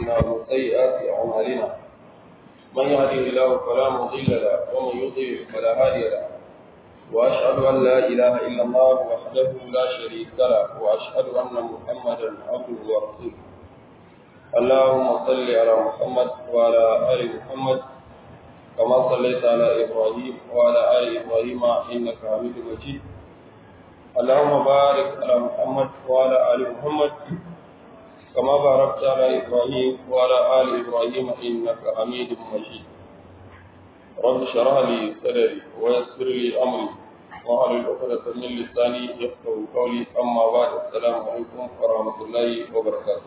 أنفسنا ومن سيئات أعمالنا من يهده الله فلا مضل له ومن يضلل فلا هادي له وأشهد أن لا إله إلا الله وحده لا شريك له وأشهد أن محمدا عبده ورسوله اللهم صل على محمد وعلى آل محمد كما صليت على إبراهيم وعلى آل إبراهيم إنك حميد مجيد اللهم بارك على محمد وعلى آل محمد كما باركت على إبراهيم وعلى آل إبراهيم إنك حميد مجيد رب اشرح لي صدري ويسر لي أمري واحلل عقدة من لساني يفقهوا قولي أما بعد السلام عليكم ورحمة الله وبركاته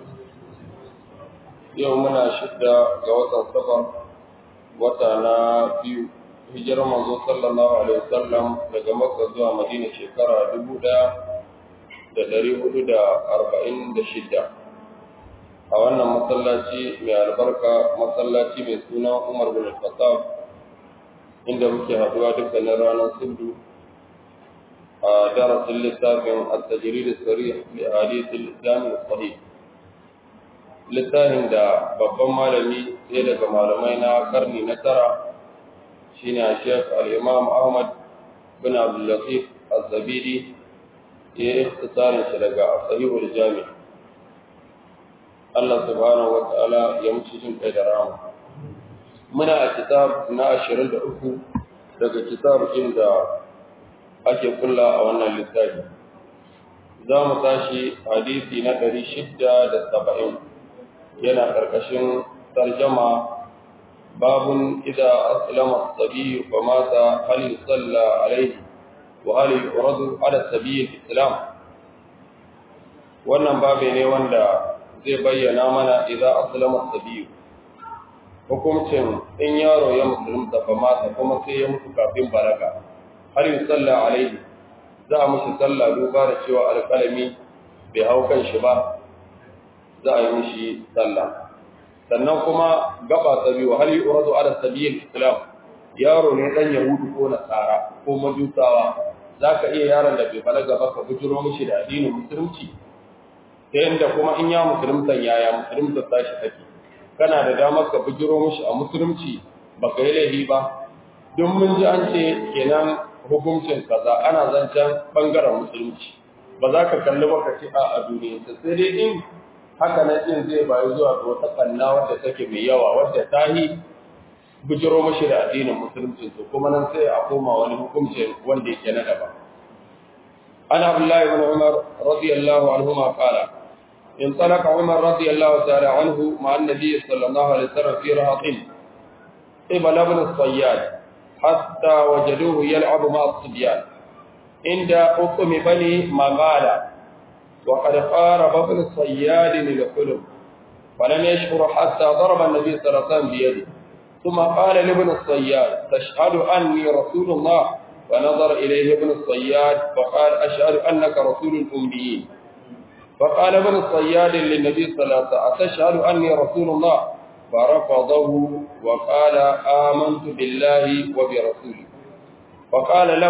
يومنا شدة جوات السفر وتانا بيو hijirar manzo sallallahu alaihi wasallam daga Makka zuwa Madina shekara dubu ɗaya da ɗari hudu da arba'in da shida a wannan masallaci mai albarka masallaci mai suna Umar bin Khattab inda muke haduwa dukkanin ranar Subdu a darasin littafin at-tajrid as-sarih li hadith al-islam as-sahih littafin da babban malami sai daga malamai na karni na tara shine Sheikh al-Imam Ahmad bin Abdul Latif Az-Zabidi ya ikhtisarin shi daga Sahihul Jami Allah subhanahu wa ta'ala ya mutu jin kai da rama muna a kitab na 23 daga kitab inda ake kulla a wannan littafi za mu tashi hadisi na 670 yana karkashin tarjama باب إذا أسلم الصبي فمات هل يصلى عليه وهل يعرض على الصبي في الإسلام wannan babe ne wanda zai bayyana mana idan aslama sabiyu hukuncin in yaro ya musulunta fa mata kuma sai ya mutu kafin balaga har yi salla alaihi za a mushi salla duba da cewa alƙalami bai hau kan shi ba za a yi mishi sallah sannan kuma gaba ta biyu hal yuradu ala sabil islam yaro ne dan yahudu ko nasara ko majusawa zaka iya yaron da bai balaga ba ka bujiro mishi da addinin musulunci ta yanda kuma in ya musulunta yaya musulunta ta shi take kana da damar ka bujiro mishi a musulunci baka yi laifi ba don mun ji an ce kenan hukuncin kaza ana zancen bangaren musulunci ba za ka kalli ba ka ce a duniya sai dai in haka nan din zai bayu zuwa ga wata kanna wadda take mai yawa wadda ta yi bujiro mashi da addinin musulunci to kuma nan sai a koma wani hukunci wanda yake na daban an abdullahi ibn umar radiyallahu anhuma qala انطلق عمر رضي الله تعالى عنه مع النبي صلى الله عليه وسلم في رهط قبل ابن الصياد حتى وجدوه يلعب مع الصبيان عند حكم بني مغالة وقد قارب ابن الصياد للحلم فلم يشعر حتى ضرب النبي صلى الله عليه وسلم بيده ثم قال لابن الصياد تشهد أني رسول الله فنظر إليه ابن الصياد فقال أشهد أنك رسول الأميين فقال ابن الصياد للنبي صلى الله عليه وسلم أتشهد أني رسول الله فرفضه وقال آمنت بالله وبرسوله فقال له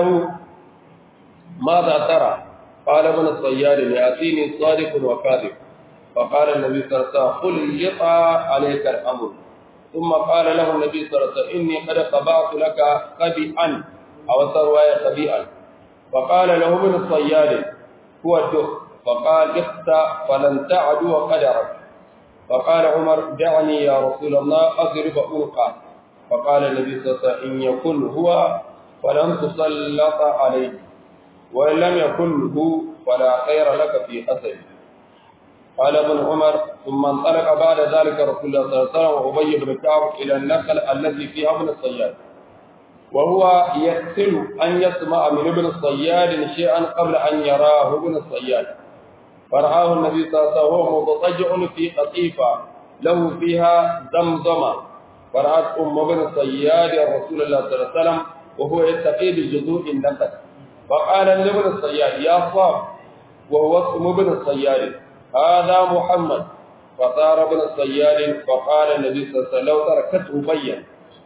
ماذا ترى قال ابن الصياد يأتيني صادق وكاذب فقال النبي صلى الله عليه وسلم خلط عليك الأمر ثم قال له النبي صلى الله عليه وسلم إني قد قبعت لك قبيئا أو رواية قبيئا فقال له ابن الصياد هو الدخ فقال اخت فلن تعدو قدرك فقال عمر دعني يا رسول الله أضرب أنقى فقال النبي صلى الله عليه وسلم إن يكن هو فلن تسلط عليه وإن لم يكن هو فلا خير لك في أثره قال ابن عمر ثم انطلق بعد ذلك رسول الله صلى الله عليه وسلم وأبي بن كعب إلى النخل التي فيها ابن الصياد وهو يكسل أن يسمع من ابن الصياد شيئا قبل أن يراه ابن الصياد فرآه النبي صلى الله عليه وسلم وهو مضطجع في قطيفة له فيها زمزمة فرأت أم ابن الصياد رسول الله صلى الله عليه وسلم وهو يتقي بجذوع النخل فقال لابن الصياد يا صاب وهو اسم ابن الصياد هذا محمد فصار ابن الصياد فقال النبي صلى الله عليه وسلم لو تركته بين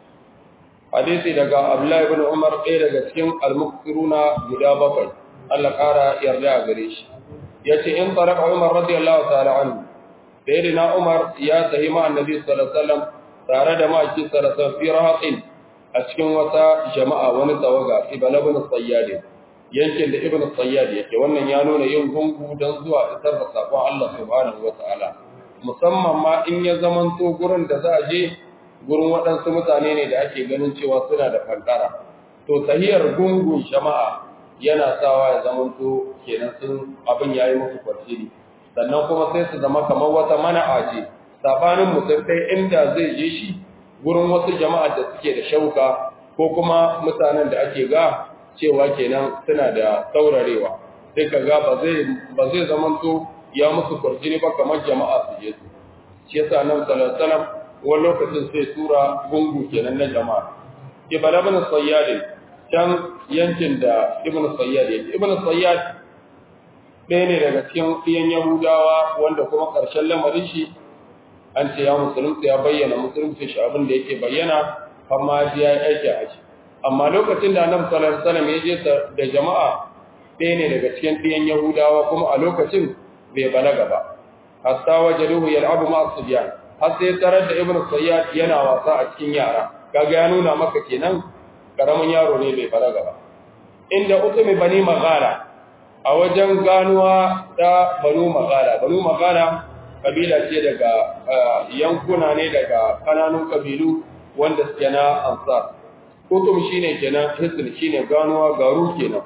hadisi daga Abdullahi ibn Umar ɗaya daga cikin al-muqsiruna guda bakwai Allah ƙara yarda a gare shi yace in taraka Umar radiyallahu ta'ala anhu sayyidina Umar ya sahi ma annabi sallallahu alaihi wasallam tare da maki sallallahu fi rahatin a cikin wata jama'a wani tawaga ibn ibn sayyad yankin da ibn sayyad yake wannan ya nuna yin gungu dan zuwa isar da sakon Allah subhanahu wataala musamman ma in ya zamanto gurin da za a je gurin waɗansu mutane ne da ake ganin cewa suna da kankara to tahiyar gungun jama'a yana sawa ya zamanto kenan sun abin yayi musu kwarjini sannan kuma sai su zama kamar wata mana'a ce sabanin mutum kai inda zai je shi gurin wasu jama'a da suke da shauka ko kuma mutanen da ake ga cewa kenan suna da saurarewa sai ka ga ba zai ba zai zamanto ya musu kwarjini ba kamar jama'a su je su shi yasa nan sallallahu alaihi wasallam wani lokacin sai tura gungu kenan na jama'a ibn ibn sayyad can yankin da ibn sayyad yake ibn sayyad ɗaya ne daga cikin ɗiyan yahudawa wanda kuma ƙarshen lamarin shi an ce ya musulunci ya bayyana musulunci shi abin da yake bayyana amma ya yi aiki a shi amma lokacin da annabi sallallahu alaihi wasallam ya je da jama'a ɗaya ne daga cikin ɗiyan yahudawa kuma a lokacin bai balaga ba hatta wajaduhu yal'abu ma'a subyan har sai tarar da ibnu sayyad yana wasa a cikin yara kaga ya nuna maka kenan karamin yaro ne bai balaga ba inda utumi bani magara a wajen ganuwa da banu magara banu magara kabila ce daga yankuna ne daga kananun kabilu wanda suke na ansar utum shine kenan hisn shine ganuwa garu kenan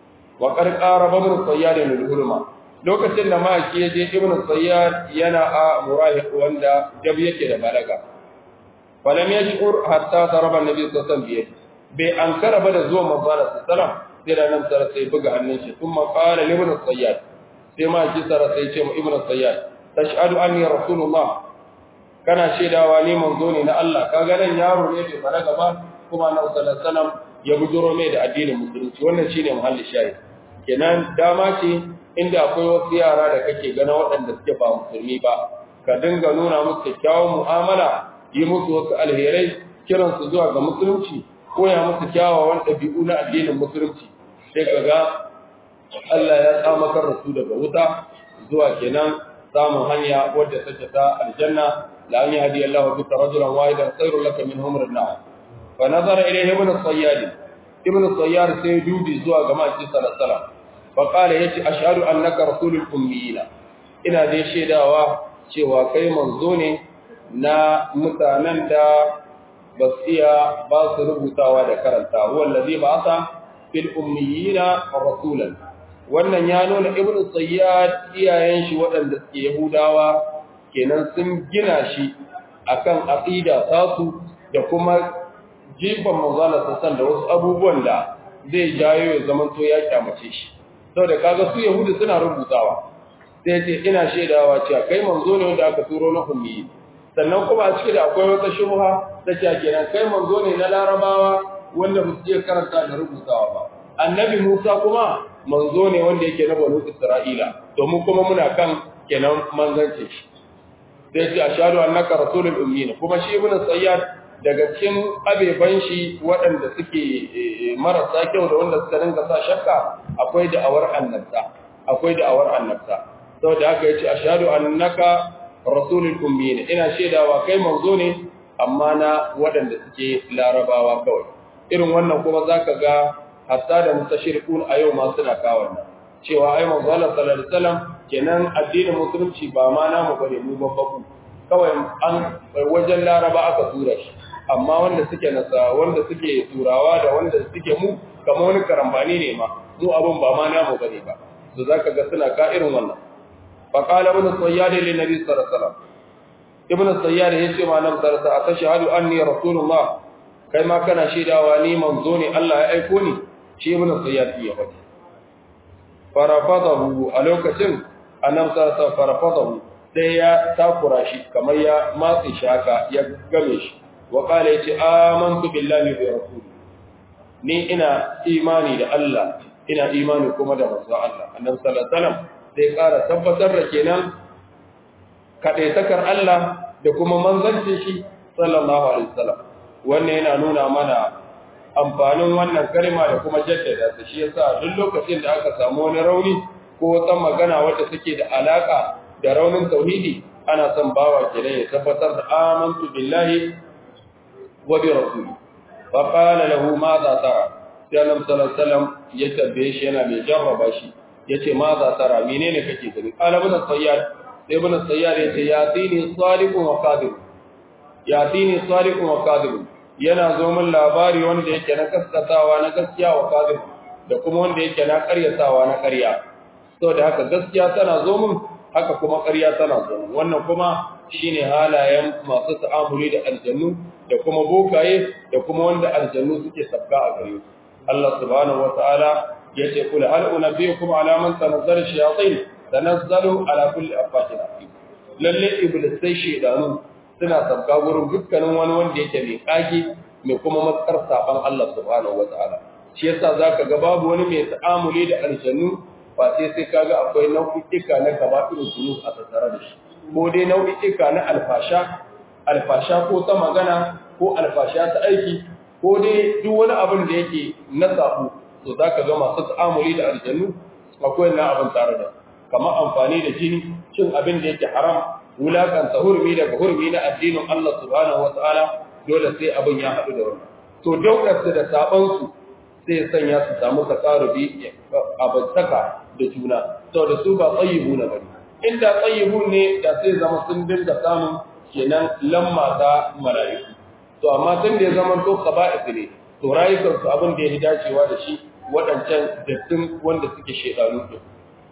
wa qarqara ibn sayyad al-hulma lokacin da maki ya je ibn sayyad yana a murahiq wanda jab yake da balaga falam yashur hatta daraba annabi sallallahu alaihi wasallam bai ankara ba da zuwa manzo sallallahu alaihi sai da nan sara sai buga hannun shi kuma qala li ibn sayyad sai ma ki sara sai ce mu ibn sayyad tashhadu anni rasulullah kana shaidawa ni manzo ne na Allah kaga nan yaro ne bai balaga ba kuma nan sallallahu alaihi wasallam ya bujuro mai da addinin musulunci wannan shine muhalli shahid kenan dama ce inda akwai wasu yara da kake gana waɗanda suke ba musulmi ba ka dinga nuna musu kyakkyawan mu'amala yi musu wasu alherai kiransu zuwa ga musulunci koya musu kyawawan ɗabi'u na addinin musulunci sai ka ga Allah ya tsamakar da su daga wuta zuwa kenan samun hanya wadda take ta aljanna la an yahdi Allah bika rajulan wahidan khairul laka min humr an-na'am fa nazara ilayhi ibn sayyad ibn sayyad sai dubi zuwa ga maki sallallahu alaihi wasallam fa qala yace ashhadu annaka rasulul ummiyina ina dai shaidawa cewa kai manzo ne na mutanen da ba su iya ba su rubutawa da karanta wallazi ba sa fil ummiyina rasulan wannan ya nuna ibn sayyad iyayen shi waɗanda suke yahudawa kenan sun gina shi akan aqida tasu da kuma jifan manzala sassan da wasu abubuwan da zai jayo ya zaman to ya kyamace shi saboda kaga su yahudu suna rubutawa sai ce ina shaidawa cewa kai manzo ne wanda aka turo na ummi sannan kuma a cikin da akwai wata shubha ta cewa kenan kai manzo ne na larabawa wanda ba su iya karanta da rubutawa ba annabi Musa kuma manzo ne wanda yake na banu Isra'ila domin kuma muna kan kenan manzance shi sai ce ashhadu annaka rasulul ummi kuma shi ibn sayyad daga cikin abeban shi waɗanda suke marasa kyau da wanda suka dinga sa shakka akwai da'awar annabta akwai da'awar annabta saboda haka yace ashhadu annaka rasulul ummi ina shaidawa kai manzo ne amma na waɗanda suke larabawa kawai irin wannan kuma zaka ga hatta da mustashriqun a yau ma suna kawo nan cewa ai manzo Allah sallallahu alaihi wasallam kenan addinin musulunci ba ma namu bane mu babbaku kawai an wajen laraba aka tura shi amma wanda suke nasa wanda suke turawa da wanda suke mu kamar wani karambani ne ma mu abun ba ma namu bane ba to zaka ga suna ka irin wannan fa qala ibn sayyad lin nabi sallallahu alaihi wasallam ibn sayyad yace ma nan sallallahu alaihi wasallam ashhadu anni rasulullah kai ma kana shaidawa ni manzo ne Allah ya aiko ni shi ibn sayyad ya faɗi farafadahu a lokacin annabi sallallahu alaihi wasallam farafadahu sai ya takura shi kamar ya matsi shaka ya game shi wa qala yace amantu billahi wa rasuli ni ina imani da Allah ina imani kuma da manzo Allah annabi sallallahu alaihi wasallam sai ƙara tabbatar da kenan kadaitakar Allah da kuma manzancin shi sallallahu alaihi wasallam wannan yana nuna mana amfanin wannan kalma da kuma jaddada ta shi yasa duk lokacin da aka samu wani rauni ko wata magana wadda take da alaka da raunin tauhidi ana son bawa kenan ya tabbatar da amantu billahi wa bi rasuli fa qala lahu ma za tara sai annabi sallallahu alaihi wasallam ya tabbe shi yana mai jarraba shi yace ma za tara menene kake gani qala ibn sayyad sai ibn sayyad yace yatini saliqun wa kadhib yatini saliqun wa kadhib yana zo min labari wanda yake na kaskatawa na gaskiya wa kadhib da kuma wanda yake na karyatawa na karya saboda haka gaskiya tana zo min haka kuma karya tana zo min wannan kuma shine halayen masu ta'amuli da aljannu da kuma bokaye da kuma wanda aljannu suke sabka a gare su Allah subhanahu wataala yace kula hal unabiyukum ala man tanazzala shayatin tanazzalu ala kulli afakin asim lalle iblis sai shedanu suna sabka gurin dukkanin wani wanda yake mai kage mai kuma matsar saban Allah subhanahu wataala shi yasa zaka ga babu wani mai ta'amuli da aljannu ba sai sai kaga akwai nau'ika na kaba'irul zunub a tattare da shi ko dai nau'ika na alfasha alfasha ko ta magana ko alfasha ta aiki ko dai duk wani abin da yake na safu to zaka ga masu ta'amuli da aljannu akwai na abin tare da kamar amfani da jini cin abin da yake haram wulakanta hurmi daga hurmi na addinin Allah subhanahu wataala dole sai abin ya haɗu da wannan to daukar su da saban su sai ya sanya su samu takarubi abantaka da juna saboda su ba tsayibu na bane inda tsayibu ne da sai zama sun dinga samun kenan lamma ta mala'iku to amma tun da ya zama to qaba'is ne to rayukan su abin da ya dacewa da shi waɗancan dattin wanda suke shedanu din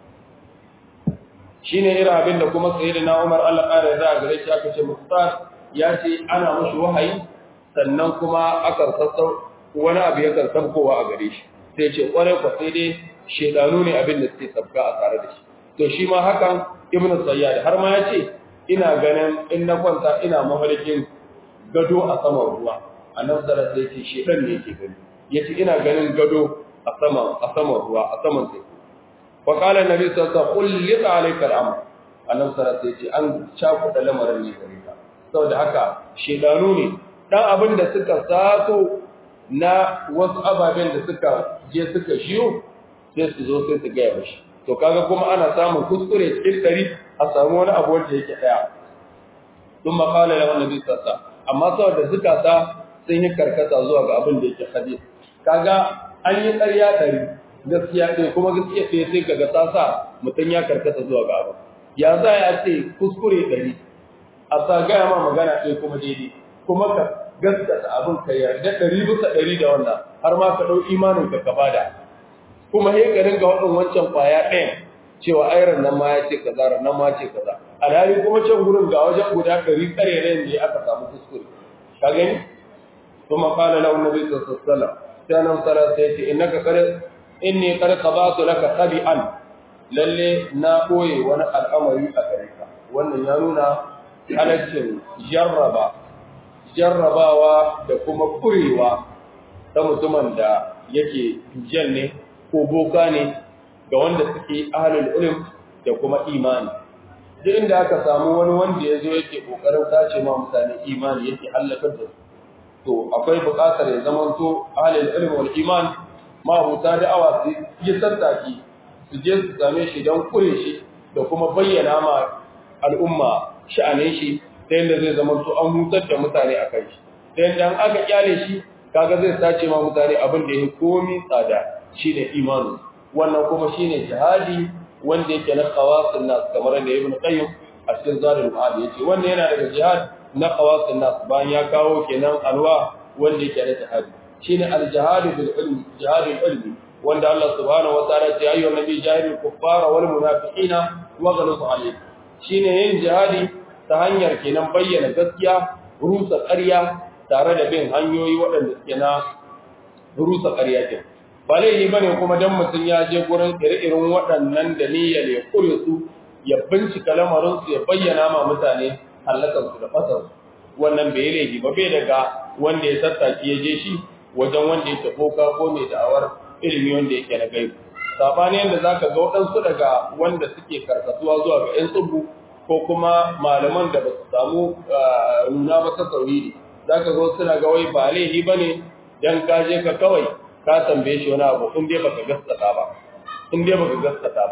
shine irin abin da kuma sayyidina Umar Allah ƙara da gare shi aka ce Mustar ya ce ana mushi wahayi sannan kuma aka sassau wani abu ya kan kowa a gare shi sai ce kwarai kwa sai dai shedanu ne abin da suke sabka a tare da shi to shi ma hakan ibnu sayyad har ma ya ce ina ganin in na kwanta ina mafarkin gado a saman ruwa annabi sallallahu alaihi wasallam shedan ne yake gani yace ina ganin gado a saman a saman ruwa a saman sai fa qala annabi sallallahu alaihi wasallam qul li alayka al-amr annabi sallallahu alaihi wasallam an cakuɗa lamarin ne gare ka saboda haka shedanu ne dan abin da suka sato na wasu ababen da suka je suka shiyo sai su zo sai su gaya mashi to kaga kuma ana samun kuskure cikin dari a samu wani abu wanda yake daya sun makala da wannan bisa sa amma saboda zukata sun yi karkata zuwa ga abin da yake hadis kaga an yi ƙarya ɗari gaskiya ɗaya kuma gaskiya ɗaya sai kaga ta sa mutum ya karkata zuwa ga abin ya za ya ce kuskure ɗari a sa gaya ma magana ɗaya kuma daidai kuma ka gaskata abin ka yarda ɗari bisa ɗari da wannan har ma ka ɗau imanin ka ka bada kuma he ka ringa waɗin wancan kwaya ɗayan cewa ayran nan ma ya ce kaza ran nan ma ce kaza alhali kuma can gurin ga wajen guda ɗari ƙarerayen da aka samu kuskure ka gani kuma qala lahu nabi sallallahu alaihi wasallam sai nan sara sai ce innaka qad inni qad qabatu laka tabi'an lalle na koye wani al'amari a gare ka wannan ya nuna halaccin jarraba jarrabawa da kuma kurewa ta mutumin da yake dujan ne ko boka ne ga wanda suke ahalul ilm da kuma imani duk inda aka samu wani wanda ya zo yake kokarin sace ma mutane imani yake halakar da su to akwai buƙatar ya zama to ahalul ilm wal iman ma abuta da'awa su yi tattaki su je su same shi don kure shi da kuma bayyana ma al'umma sha'anin shi ta yadda zai zama to an hutar da mutane a kai shi ta yadda an aka kyale shi kaga zai sace ma mutane abin da ya komi tsada shine imanu wannan kuma shine jihadi wanda yake na qawasin nas kamar da ibn qayyim a cikin zadul ma'ad yace wannan yana daga jihad na qawasin nas bayan ya kawo kenan alwa wanda yake na jihadi shine al-jihad bil ilmi jihadul ilmi wanda Allah subhanahu wa ta'ala ya ce ayyuhan nabi jahidul kuffara wal munafiqina waghluz alayhim shine yin jihadi ta hanyar kenan bayyana gaskiya rusa ƙarya tare da bin hanyoyi waɗanda suke na rusa ƙarya ke ba laifi ba ne kuma don mutum ya je gurin ire-iren waɗannan da niyyar ya kure su ya bincika lamarinsu ya bayyana ma mutane hallakansu da fasarsu wannan bai yi laifi ba bai daga wanda ya tattaki ya je shi wajen wanda yake boka ko mai da'awar ilimi wanda yake na gaibu sabani yadda za ka ga waɗansu daga wanda suke karkatuwa zuwa ga 'yan tsubu ko kuma malaman da ba su samu nuna ba ta tauhidi za ka zo suna ga wai ba laifi ba ne don ka je ka kawai ka tambaye shi wani abu in dai baka gaskata ba in dai baka gaskata ba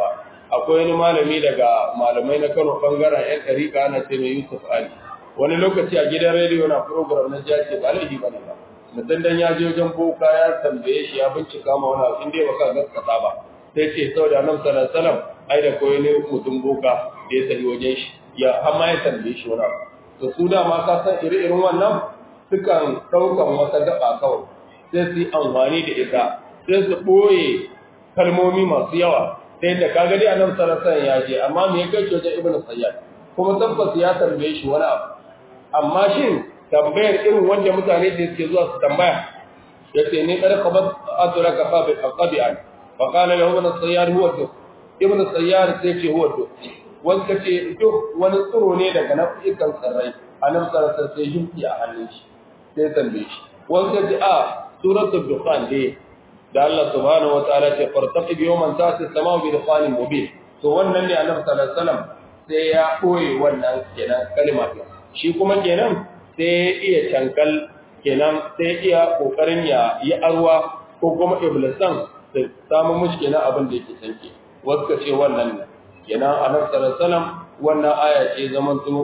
akwai wani malami daga malamai na Kano bangaren yan ɗariƙa ana ce mai Yusuf Ali wani lokaci a gidan rediyo na program na jiya ce ba laifi ba ne ba mutum dan ya je wajen boka ya tambaye shi ya bincika ma wani abu inda baka gaskata ba sai ce saboda annabi sallallahu alaihi wasallam ai da koyi ne mutum boka da ya tafi wajen shi ya amma ya tambaye shi wani abu to su da ma ka san iri-irin wannan sukan ɗaukan wata gaba kawai sai su yi amfani da ita sai su ɓoye kalmomi masu yawa sai da kaga dai annabi sallallahu alaihi wasallam ya je amma me ya kai wajen ibnu sayyad kuma tabbas ya tambaye shi wani abu amma shin tambayar irin wanda mutane da suke zuwa su tambaya yace ne kada ka bas adraka qabi qabi'an fa qala lahu ibn sayyad huwa duk ibn sayyad sai ce huwa duk wanda ce duk wani tsiro ne daga nafikan tsirrai annabi sallallahu alaihi wasallam sai yimki a hannun shi sai tambaye shi wanda ce a suratul dukhan dai da Allah subhanahu wa ta'ala ce fartaqib yawman ta'ti as-sama'u bi dukhanin mubin to wannan ne annabi sallallahu alaihi wasallam sai ya koyi wannan kenan kalma shi kuma kenan sai ya iya cankal kenan sai iya kokarin ya yi arwa ko kuma iblisan da samu mushi kenan abin da yake sanke wasu ka ce wannan ne kenan annabi sallallahu alaihi wasallam wannan aya ce zaman su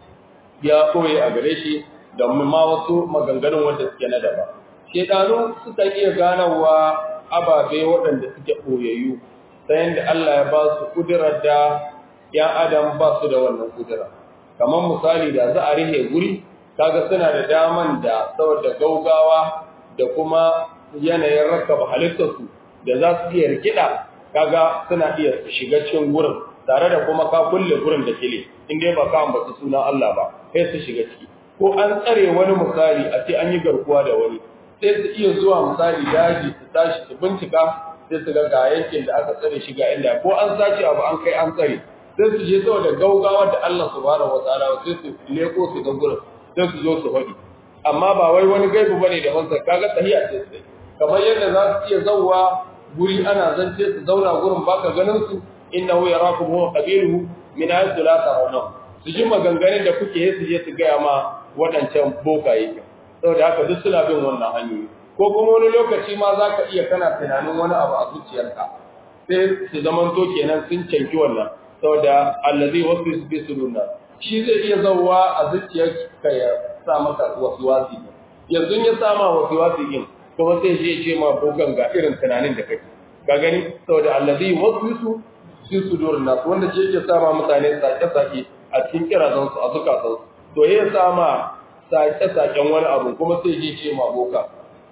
ya koyi a gare shi da ma wasu maganganun wanda suke na daba shedanu suka iya ganawa ababe waɗanda suke ɓoyayyu ta yadda Allah ya ba su kudirar da ‘yan adam ba su da wannan kudura kamar misali da za a rihe guri kaga suna da daman da saboda gaugawa da kuma yanayin rakaba halittarsu da za su iya rikida kaga suna iya shiga cikin gurin tare da kuma ka kulle gurin da kile inda ba ka ambata sunan Allah ba sai su shiga ciki ko an tsare wani misali a ce an yi garkuwa da wani sai su iya zuwa misali daji su tashi su bincika sai su ga ga yankin da aka tsare shi ga inda ko an sace abu an kai an tsare sai su je saboda gaugawa da Allah subhanahu wataala sai su leko su ga gurin sai su zo su faɗi amma ba wai wani gaibu bane da wansa kaga tahiya ce sai kamar yadda za su iya zauwa guri ana zance su zauna gurin baka ganin su innahu yarakum huwa qabiluhu min haythu la tarawnahu su ji maganganun da kuke yi su je su gaya ma waɗancan bokaye saboda haka duk suna bin wannan hanyoyi ko kuma wani lokaci ma za ka iya kana tunanin wani abu a zuciyarka sai su zaman to kenan sun canki wannan saboda allazi wasu su fi su nuna shi zai iya zauwa a zuciyarka ya sa maka wasu wasi yanzu ya sa ma wasu wasi din kuma sai shi ce ma bogan ga irin tunanin da kake ka gani saboda allazi wasu su fi su nuna wanda shi yake sa ma mutane sake-sake a cikin kirazansu a zukatansu to ya sa ma sake-saken wani abu kuma sai je ce ma boka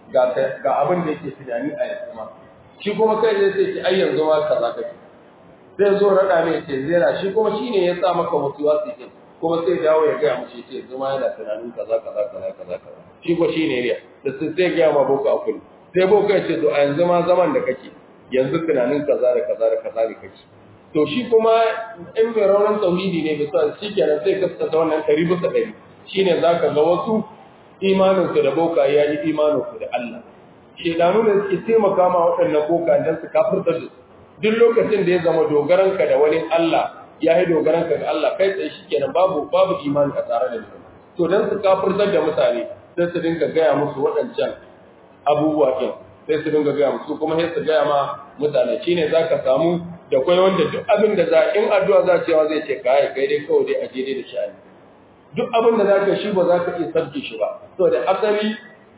ga abin da yake tunani a yanzu ma shi kuma kai zai sai ki ai yanzu ma kaza kake zai zo rada ne ce zera shi kuma shine ya sa maka wasu wasu ke kuma sai dawo ya gaya mace ce yanzu ma yana tunanin kaza kaza kaza kaza kaza shi ko shine ne da sai sai gaya ma boka a kullu sai boka ya ce to a yanzu ma zaman da kake yanzu tunanin kaza da kaza da kaza ne kake to shi kuma in mai raunin tauhidi ne bisa shi kenan sai kaskata wannan ɗari bisa ɗari shine za ka ga wasu imaninsu da boka ya yi imaninsu da Allah shedanu da suke taimaka ma waɗannan boka don su kafirta da su duk lokacin da ya zama dogaranka da wani Allah ya yi dogaranka ga Allah kai tsaye shi kenan babu babu imani a tare da ni to don su kafirtar da mutane sai su dinga gaya musu waɗancan abubuwa ɗin sai su dinga gaya musu kuma sai su gaya ma mutane shine za ka samu da kwai wanda duk abin da za in addu'a za cewa zai ce kai kai dai kawai dai a je dai da sha'ani duk abin da zaka shi ba za ka iya sabke shi ba saboda asali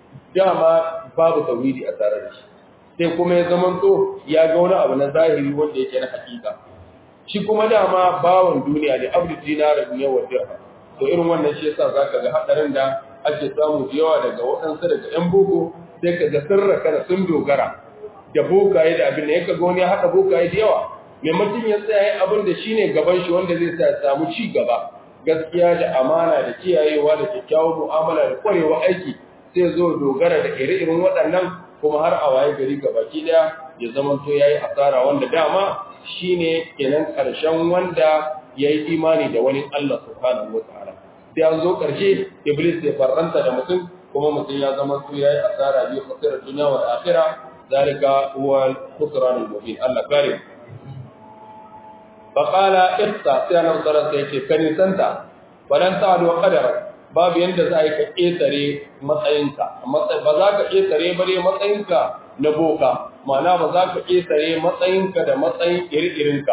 dama babu tauhidi a tare da shi sai kuma ya zama to ya ga wani abu na zahiri wanda yake na hakika shi kuma dama bawan duniya ne abdu dinara ne wa dirham to irin wannan shi yasa zaka ga hadarin da ake samu da yawa daga waɗansu daga yan boko sai ka ga sirra kana sun dogara da bokaye da abin da ya kaga wani ya haɗa bokaye da yawa maimakon ya tsaya abin da shine gaban shi wanda zai sa ya samu ci gaba gaskiya da amana da kiyayewa da kyakkyawar mu'amala da kwarewa aiki sai zo dogara da ire-iren waɗannan kuma har a waye gari gabaki daya ya zama to yayi asara wanda dama shine kenan karshen wanda yayi imani da wani Allah subhanahu wataala sai an zo karshe iblis ya farranta da mutum kuma mutum ya zama to yayi asara bi khasirar dunya wal akhirah zalika huwa al-khusran al-mubin Allah karim faƙala ifta sai annabi sallallahu alaihi wasallam kan santa walan ta'du qadara babu yanda za ka ƙetare matsayinka ba za ka ƙetare bare matsayinka na boka ma'ana ba za ka ƙetare matsayinka da matsayin iri-irinka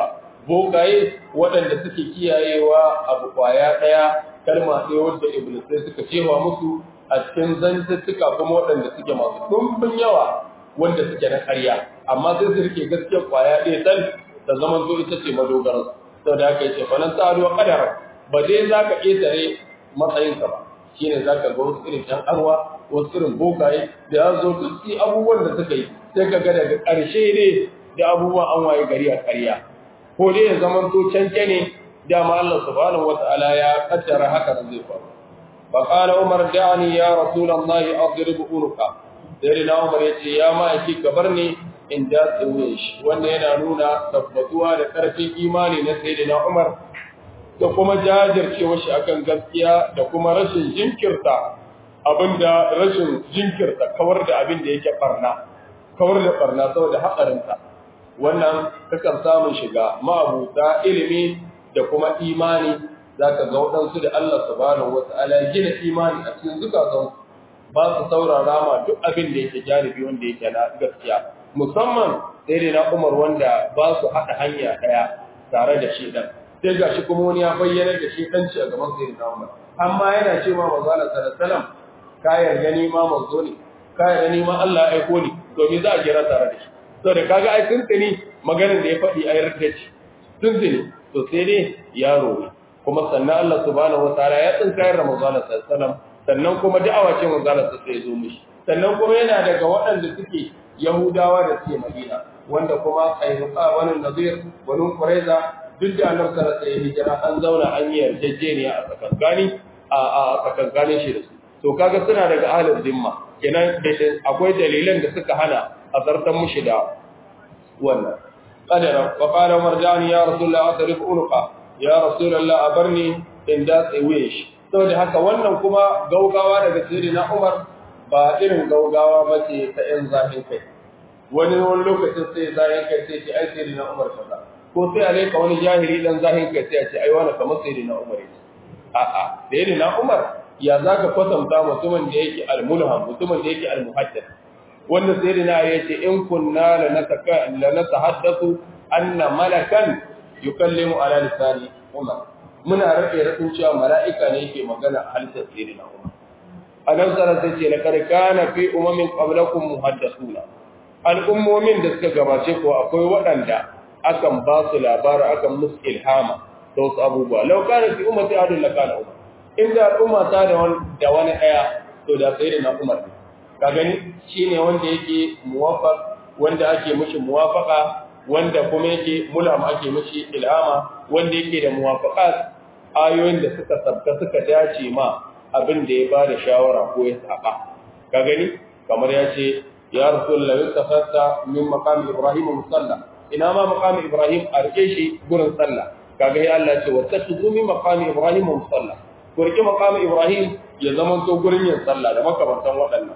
bokaye waɗanda suke kiyayewa abu kwaya ɗaya kalma ɗaya wadda iblisai suka cewa musu a cikin zantuttuka kuma waɗanda suke masu ɗumbin yawa wanda suke na ƙarya amma sai su rike gaskiyar kwaya ɗaya tal da zaman zo ita ce madogarar sau da aka yi ce fanan tsari wa ƙadar ba dai za ka ƙetare matsayinka ba shi ne za ka ga wasu irin ‘yan arwa wasu irin bokaye da ya zo duk su abubuwan da suka yi sai ka ga daga ƙarshe ne da abubuwan an waye gari a ƙarya ko dai ya zaman to canke ne dama Allah subhanahu wa ta'ala ya kaddara haka da zai faru fa qala umar da'ani ya rasulullahi adrib unuka sai na umar ya ce ya ma yake ka bar ni in da tsaye shi wanda yana nuna tabbatuwa da ƙarfin imani na sayyidina umar da kuma jajircewa shi akan gaskiya da kuma rashin jinkirta abinda rashin jinkirta kawar da abin da yake barna kawar da barna saboda haƙarinsa wannan kakan samun shiga ma'abuta ilimi da kuma imani zaka ga waɗansu da Allah subhanahu wata'ala gina imani a cikin zukatan ba su saurara ma duk abin da yake janibi wanda yake na gaskiya musamman sai dai na Umar wanda ba su haɗa hanya ɗaya tare da shi ɗan sai ga shi kuma wani ya bayyana da shi ɗanci a gaban sai na Umar amma yana cewa manzo Allah sallallahu alaihi wasallam ka yarda ni ma manzo ne ka yarda ni ma Allah ya aiko ni domin za a kira tare da shi to da kaga ai tuntuni maganar da ya faɗi ai rarrace ce tuntuni to sai dai yaro ne kuma sannan Allah subhanahu wataala ya tsinkayar da manzo Allah sallallahu alaihi wasallam sannan kuma da'awa ce manzo Allah sai ya zo mishi sannan kuma yana daga waɗanda suke Yahudawa da suke Madina wanda kuma Qainuqa wani Nazir wani Quraiza duk da Annabi sallallahu alaihi hijira an zauna an yi yarjejeniya a tsakankani a a tsakankanin shi da su to kaga suna daga ahlul zimma kenan akwai dalilan da suka hana a zartan mushi da wannan qadara wa qala marjani ya rasulullah asrif unuqa ya rasulullah abarni in da tsaye shi saboda haka wannan kuma gaugawa daga sayyidina Umar ba irin gaugawa ba ce ta ‘yan zafin kai, wani wani lokacin sai zafin kai sai ce ai sai na Umar kaza, ko sai a laika wani jahili dan zafin kai sai a ce ai wani kamar sai na Umar yake. A'a, sai na Umar ya za ka kwatanta mutumin da yake almulham, mutumin da yake almuhaddis. Wanda sai na ya ce in kunna la na tahaddasu anna malakan yukallimu ala lisani Umar. Muna rage ratsin cewa mala'ika ne yake magana a halittar sai na Umar. annabi sallallahu alaihi wasallam ce kana fi umamin qablakum muhaddathuna al'ummomin da suka gabace ko akwai waɗanda akan ba su labari akan musu ilhama da wasu abubuwa law kana fi ummati adul lakana umar inda al'umma ta da wani da wani daya to da sai da na umar ka gani shine wanda yake muwaffaq wanda ake mishi muwafaqa wanda kuma yake mulham ake mishi ilhama wanda yake da muwafaqat ayoyin da suka sabta suka dace ma abin da ya ba da shawara ko ya saba ka gani kamar ya ce ya rasulullahi tafatta min maqam ibrahim musalla ina ma maqam ibrahim a rike shi gurin sallah kaga ya Allah ce wattakhidhu min maqam ibrahim musalla ko rike maqam ibrahim ya zama to gurin yin sallah da makamantan waɗannan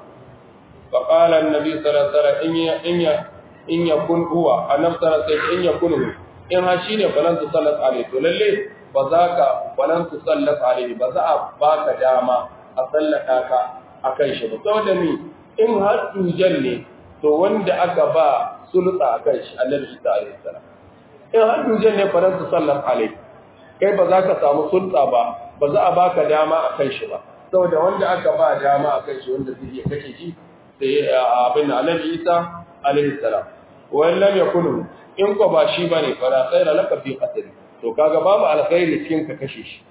fa qala annabi sallallahu alaihi wasallam in ya in ya in yakun huwa annabi sallallahu alaihi wasallam in yakun in ha shine falan tu sallat alaihi to lalle ba za ka falan tu sallat alaihi ba za a baka dama a sallaka ka akan shi ba saboda ni in har tujan ne to wanda aka ba sulta akan shi annabi Isa alaihi salam in har tujan ne falan tu sallat alaihi kai ba za ka samu sulta ba ba za a baka dama akan shi ba saboda wanda aka ba dama akan shi wanda zai iya kashe shi sai abin annabi Isa alaihi salam wa lam yakunu in ko ba shi bane fara khaira laka fi qatl to kaga babu alkhairi cikin ka kashe shi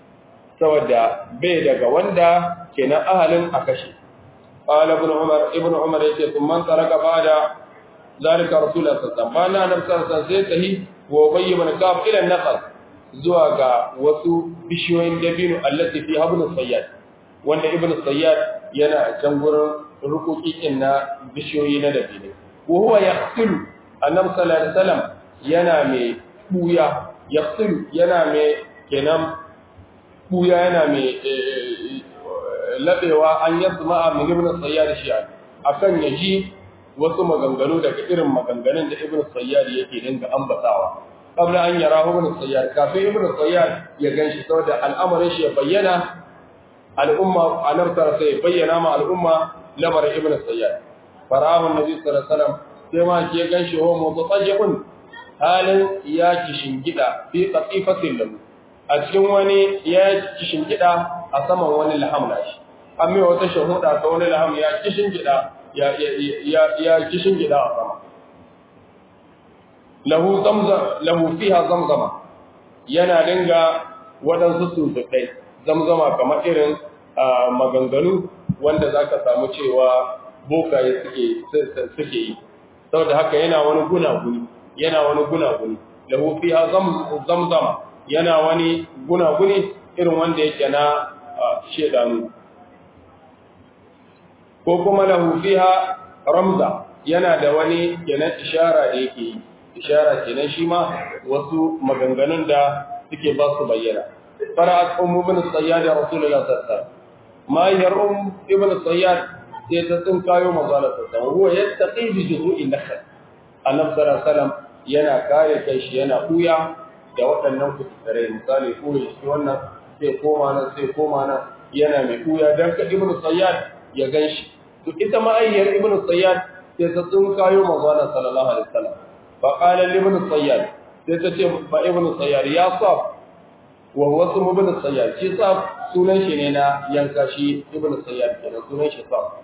saboda bai daga wanda kenan ahalin a kashe qala ibn umar ibn umar yace kun man taraka bada zalika rasulullah sallallahu alaihi wasallam bana nan san sai tahi wa bayy man kaf ila naqal zuwa ga wasu bishiyoyin dabino allati fi habnu sayyad wanda ibn sayyad yana can gurin rukukin na bishiyoyi na dabino wa huwa yaqtilu annabi sallallahu alaihi wasallam yana mai buya yaqtilu yana mai kenan buya yana mai labewa an yasma min ibn sayyad shi'a akan yaji wasu maganganu daga irin maganganun da ibn sayyad yake dinga ambatawa kabla an yara ibn sayyad kafin ibn sayyad ya ganshi saboda al'amarin shi ya bayyana al'umma anabtar sai bayyana ma al'umma labar ibn sayyad farahu annabi sallallahu alaihi wasallam sai ma ke ganshi ho mutajibun halin ya kishingida fi qatifatin lahu a cikin wani ya kishingida a saman wani laham nashi an mai wata shahuda ta wani laham ya kishingida ya ya ya kishingida a sama lahu zamzam lahu fiha zamzama yana dinga waɗansu tuntuɗai zamzama kamar irin maganganu wanda za ka samu cewa bokaye suke yi saboda haka yana wani gunaguni yana wani gunaguni lahu fiha zamzama yana wani gunaguni irin wanda yake na shedanu ko kuma lahu fiha ramza yana da wani kenan ishara da yake yi ishara kenan shi ma wasu maganganun da suke ba su bayyana fara'at ummu ibn sayyad rasulullah sallallahu alaihi wasallam ma yar um ibn sayyad sai ta tsin kayo manzala sallallahu huwa yattaqi bi juzu'i nakhl annabi sallallahu alaihi wasallam yana kare kai shi yana kuya da waɗannan kuturai misali koyi shi wannan sai koma nan sai koma nan yana mai kuya dan ka ibn sayyad ya ganshi to ita ma ayyar ibn sayyad sai ta tsin kayo manzala sallallahu alaihi wasallam فقال لابن الصياد sai ba ibn sayyar ya saf wa huwa ismu ibn sayyar shi saf sunan shi ne na yanka shi ibn sayyar kenan sunan shi saf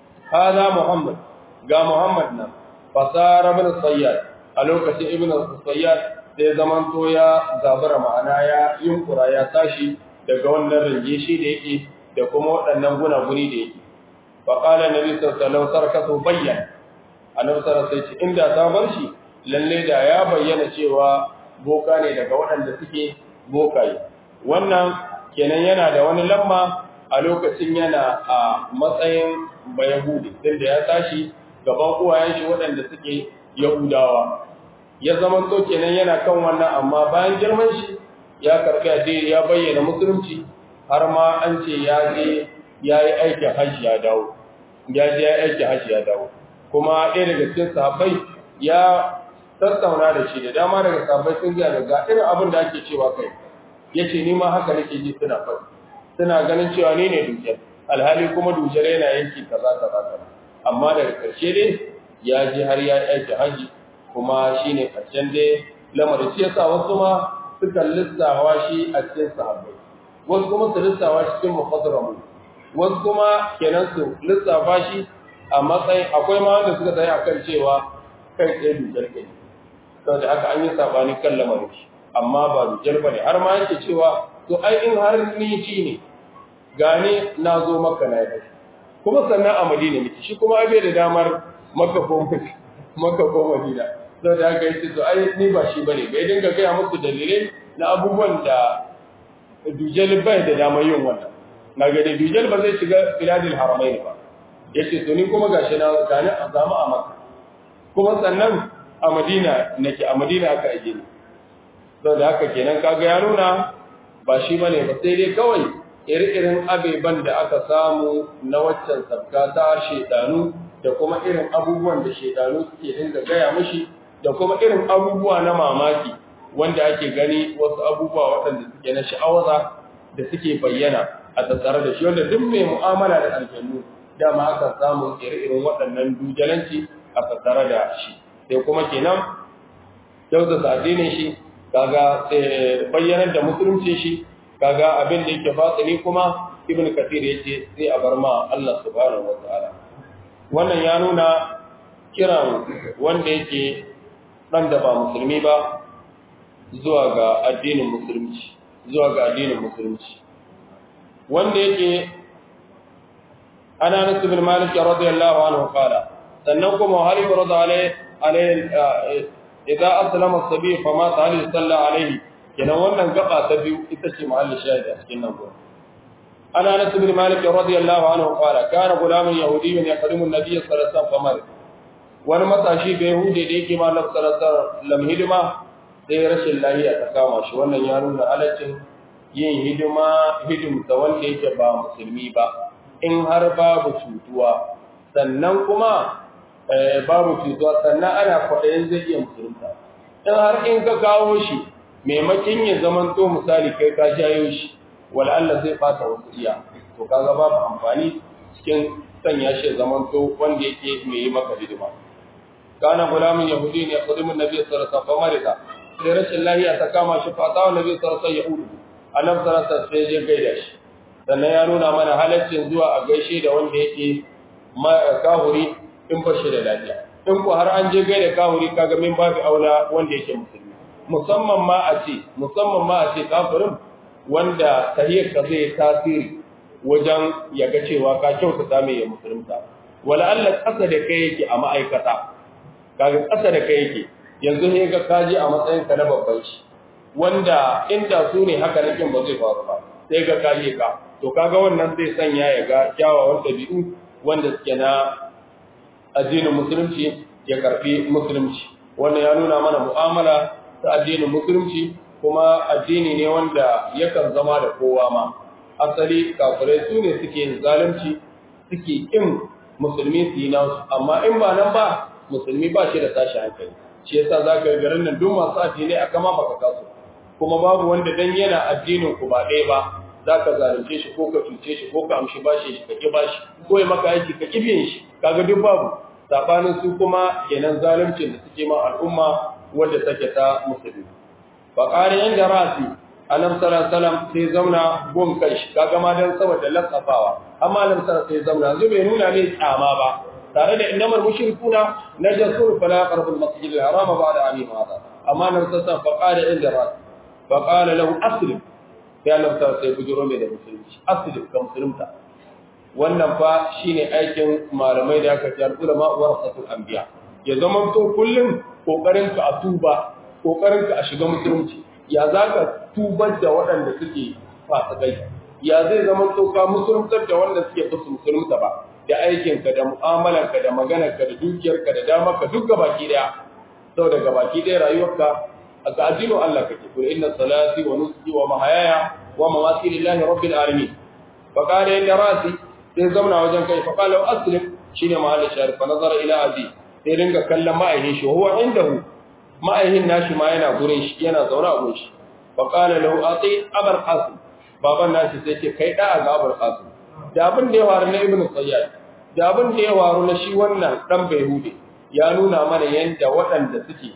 hada muhammad ga muhammad nan fasara ibn sayyar a lokacin ibn sayyar sai zaman to ya zabura ma'ana ya yunkura ya tashi daga wannan ringe shi da yake da kuma waɗannan gunaguni da yake fa qala nabi sallallahu alaihi wasallam sarkatu bayyan annabi sallallahu alaihi wasallam inda ta bar shi lalle da ya bayyana cewa boka ne daga waɗanda suke bokaye wannan kenan yana da wani lamma a lokacin yana a matsayin bayahudi tunda ya tashi gaban uwayen shi waɗanda suke yahudawa ya zama to kenan yana kan wannan amma bayan girman shi ya karɓi addini ya bayyana musulunci har ma an ce ya je ya yi aikin hajji ya dawo ya je ya yi aikin hajji ya dawo kuma ɗaya daga cikin sahabbai ya tattauna da shi da dama daga sabai sun gaya daga irin abin da ake cewa kai ya ce ni ma haka nake ji suna faɗi suna ganin cewa ni ne dukiyar alhali kuma dukiyar yana yanki kaza kaza kaza amma daga ƙarshe dai ya je har ya aiki haji kuma shi ne ƙarshen dai lamarin shi yasa wasu ma suka lissawa shi a cikin sahabbai wasu kuma su lissawa shi cikin mufassaramu wasu kuma kenan su lissafa shi a matsayin akwai ma wanda suka tsaye akan cewa kai tsaye dukiyar kai saboda haka an yi sabani kan lamarin shi amma ba dujal bane har ma yake cewa to ai in har ni ci ne gane na zo maka na yi kuma sannan a madina miki shi kuma bai da damar maka ko maka ko madina saboda haka yace to ai ni ba shi bane bai dinga gaya musu dalilai na abubuwan da dujal bai da damar yin wannan na ga dujal ba zai shiga biladil haramain ba yace to ni kuma gashi na gane a zama a maka kuma sannan a madina nake a madina aka aje ni saboda haka kenan kaga ya nuna ba shi bane ba sai dai kawai iri-irin abeban da aka samu na waccan sabka ta shedanu da kuma irin abubuwan da shedanu suke dinga gaya mishi da kuma irin abubuwa na mamaki wanda ake gani wasu abubuwa waɗanda suke na sha'awaza da suke bayyana a tattare da shi wanda duk mai mu'amala da aljannu dama aka samu iri-irin waɗannan dujalanci a tattare da shi sai kuma kenan kyautata addinin shi kaga bayyanar da musulunci shi kaga abin da yake batsini kuma ibn kathir yace sai a bar ma Allah subhanahu wataala wannan ya nuna kiran wanda yake dan da ba musulmi ba zuwa ga addinin musulunci zuwa ga addinin musulunci wanda yake ana nasu bin malik radiyallahu anhu qala sannan kuma hali radiyallahu alaihi idza aslama as-sabi fa ma ta'ala sallallahu alaihi kenan wannan gaba ta biyu ita ce mahallin shahidi a cikin nan gurin ana anas bin malik radiyallahu anhu qala kana gulamun yahudiyyun yaqdimu an-nabiy sallallahu alaihi wasallam wani matashi bai yahudi da yake ma nabi sallallahu alaihi wasallam hidima sai rashin lafiya ta kama shi wannan ya nuna halaccin yin hidima hidimta wanda yake ba musulmi ba in har babu cutuwa sannan kuma babu cutuwa sannan ana kwaɗayin zai iya musulunta in har in ka kawo shi maimakin ya zamanto misali kai ka jayo shi wala Allah zai fata wasu iya to kaga babu amfani cikin sanya shi zamanto wanda yake mai yi maka hidima kana gulamin yahudi ne qadimun nabi sallallahu alaihi wasallam marida sai rashin lahiya ta kama shi fata wa nabi sallallahu alaihi wasallam annabi sallallahu alaihi wasallam sai ya gaida shi sannan ya nuna mana halaccin zuwa a gaishe da wanda yake kahuri in ba shi da lafiya in ko har an je gaida kahuri kaga min babu aula wanda yake musulmi musamman ma a ce musamman ma a ce kafirin wanda tahiyar ka zai tasiri wajen ya ga cewa ka kyautata mai ya musulunta wala Allah ƙasa da kai yake a ma'aikata kaga ƙasa da kai yake yanzu ne ga kaji a matsayin ka na babban shi wanda inda su ne haka nakin ba zai faru ba sai ga kaje ka to kaga wannan zai sanya ya ga kyawawan ɗabi'u wanda suke na addinin musulunci ya karfi musulunci wannan ya nuna mana mu'amala ta addinin musulunci kuma addini ne wanda yakan zama da kowa ma asali kafirai su ne suke yin zalunci suke kin musulmi su yi nasu amma in ba nan ba musulmi ba shi da tashi hankali shi yasa za ka yi garin nan duk masu addinai aka ma baka kasu kuma babu wanda dan yana addinin ku ba ɗaya ba za ka zalunce shi ko ka cuce shi ko ka amshi bashi shi ka ki bashi ko ya maka aiki ka ki biyan shi kaga duk babu sabanin su kuma kenan zaluncin da suke ma al'umma wadda take ta musulmi fa qari inda rasi annabi sallallahu alaihi wasallam sai zauna gon kai shi kaga ma dan saboda lasafawa amma annabi sallallahu sai zauna yanzu bai nuna mai tsama ba tare da innamal mushrikuna najasur fala yaqrabu al-masjid al-haram ba'da amin hada amma annabi sallallahu alaihi wasallam fa qari inda rasi fa qala lahu aslim sai Allah ta sai bujuro mai da musulunci asli ga musulunta wannan fa shine aikin malamai da aka ce ulama warasatul anbiya ya zama to kullun kokarin ka a tuba kokarin ka a shiga musulunci ya zaka tubar da waɗanda suke fasikai ya zai zama to ka musuluntar da wanda suke fusu musulunta ba da aikin ka da mu'amalar ka da maganar ka da dukiyar ka da damar ka duk gabaki daya saboda gabaki daya rayuwarka aka addinin Allah kake kul inna salati wa nusuki wa mahayaya wa mamati lillahi rabbil alamin fa qala inna rasi sai zauna wajen kai fa qala aslim shine mahallin sharif fa nazara ila abi sai ringa kallon ma'aihin shi huwa indahu ma'aihin nashi ma yana gurin shi yana zauna a gurin shi fa qala lahu ati abul qasim baban nashi sai ce kai da ga abul qasim da abin da ya waru na ibnu sayyad da abin da ya waru na shi wannan dan bayhude ya nuna mana yanda waɗanda suke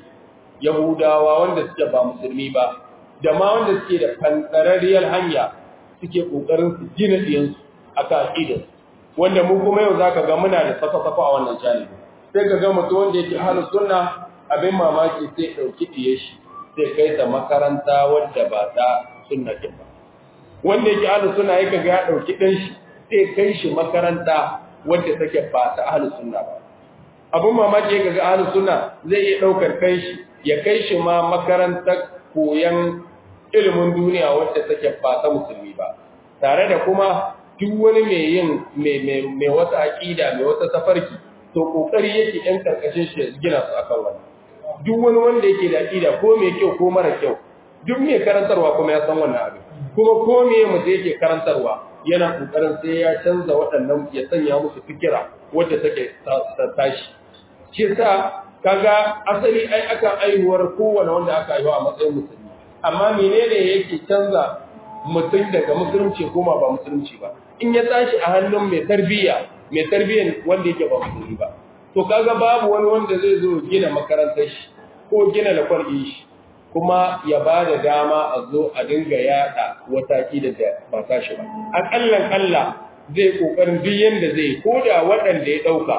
Yahudawa wanda suke ba musulmi ba, da ma wanda suke da fantararriyar hanya suke ƙoƙarin su gina ɗiyansu a kan wanda mu kuma yau za ka ga muna da safa-safa a wannan janibi. Sai ka ga mutum wanda yake halin sunna abin mamaki sai ɗauki ɗiye shi sai kai ta makaranta wadda ba ta sunna ɗin ba. Wanda yake halin sunna ya ga ya ɗauki ɗan shi sai kai shi makaranta wadda take ba ta halin sunna ba. Abin mamaki ya ga halin sunna zai iya ɗaukar kai shi ya kai shi ma makarantar koyon ilimin duniya wadda take ba ta musulmi ba tare da kuma duk wani mai yin mai wata aƙida mai wata tafarki to kokari yake ɗan karkashin shi gina su akan wani duk wani wanda yake da aƙida ko mai kyau ko mara kyau duk mai karantarwa kuma ya san wannan abin kuma ko me mutum yake karantarwa yana kokarin sai ya canza waɗannan ya sanya musu fikira wadda take tashi shi sa kaga asali ai aka aihuwar kowane wanda aka aiwa a matsayin musulmi amma menene yake canza mutum daga musulunci koma ba musulunci ba in ya tashi a hannun mai tarbiyya mai tarbiyyar wanda yake ba musulmi ba to kaga babu wani wanda zai zo gina makarantar shi ko gina lakwal shi kuma ya ba da dama a zo a dinga yada wata da ba ta shi ba akallan Allah zai kokarin duk yanda zai ko da waɗanda ya ɗauka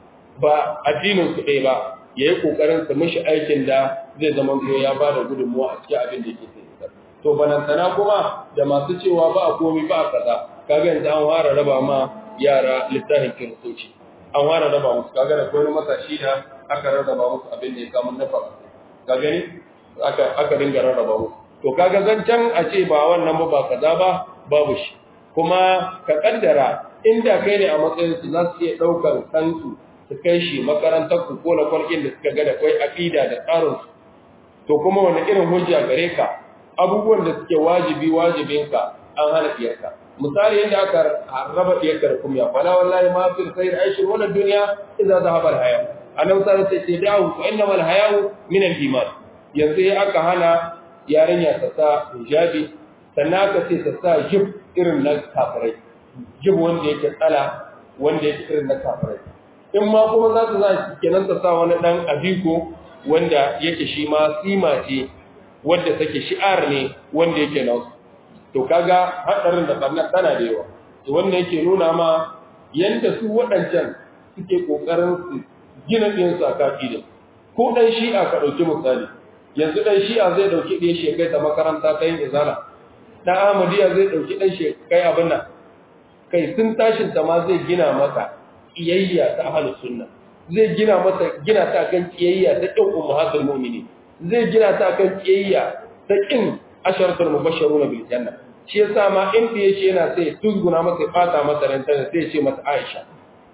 ba addinin su ɗaya ba ya yi ƙoƙarin su mishi aikin da zai zama ko ya ba da gudunmuwa a cikin abin da yake sai to banantana kuma da masu cewa ba a komi ba a kaza kaga yanzu an fara raba ma yara littafin kiristoci an fara raba musu kaga da wani matashi da aka rarraba musu abin da ya samu nafa ka gani aka aka dinga rarraba musu to kaga zancen a ce ba wannan ba ba kaza ba babu shi kuma ka kaddara inda kai ne a matsayin su za su iya ɗaukar kansu su kai shi makarantar ku ko na kwarkin da suka ga da kai aqida da tsarin su to kuma wani irin hujja gare ka abubuwan da suke wajibi wajibinka an hana diyarka misali yadda aka raba diyarka da kumya fala wallahi ma fi khair aishi wala dunya idza zahaba al haya annabi sallallahu alaihi wasallam sai da'u fa innamal haya'u min al iman yanzu ya aka hana yarinya ta sa hijabi sannan aka ce ta sa jib irin na kafirai jib wanda yake tsala wanda yake irin na kafirai in ma kuma za ta za kenan ta sa wani dan abiko wanda yake shi ma sima ce wanda take shi'ar ne wanda yake nasu to kaga hadarin da barna tana da yawa to wannan yake nuna ma yanda su waɗancan suke kokarin su gina ɗin su a kafidin ko dan shi'a ka ɗauki misali yanzu dan shi'a zai ɗauki ɗin shi kai ta makaranta ta yin izala dan ahmadiyya zai ɗauki ɗan shi kai abin nan kai sun tashin ta ma zai gina masa kiyayya ta ahlus sunna zai gina masa gina ta kan kiyayya ta kin ummahatul mu'minin zai gina ta kan kiyayya ta kin asharatul mubashshirun bil janna shi yasa ma in da yake yana sai tuzguna masa fata masa ran tana sai ce masa Aisha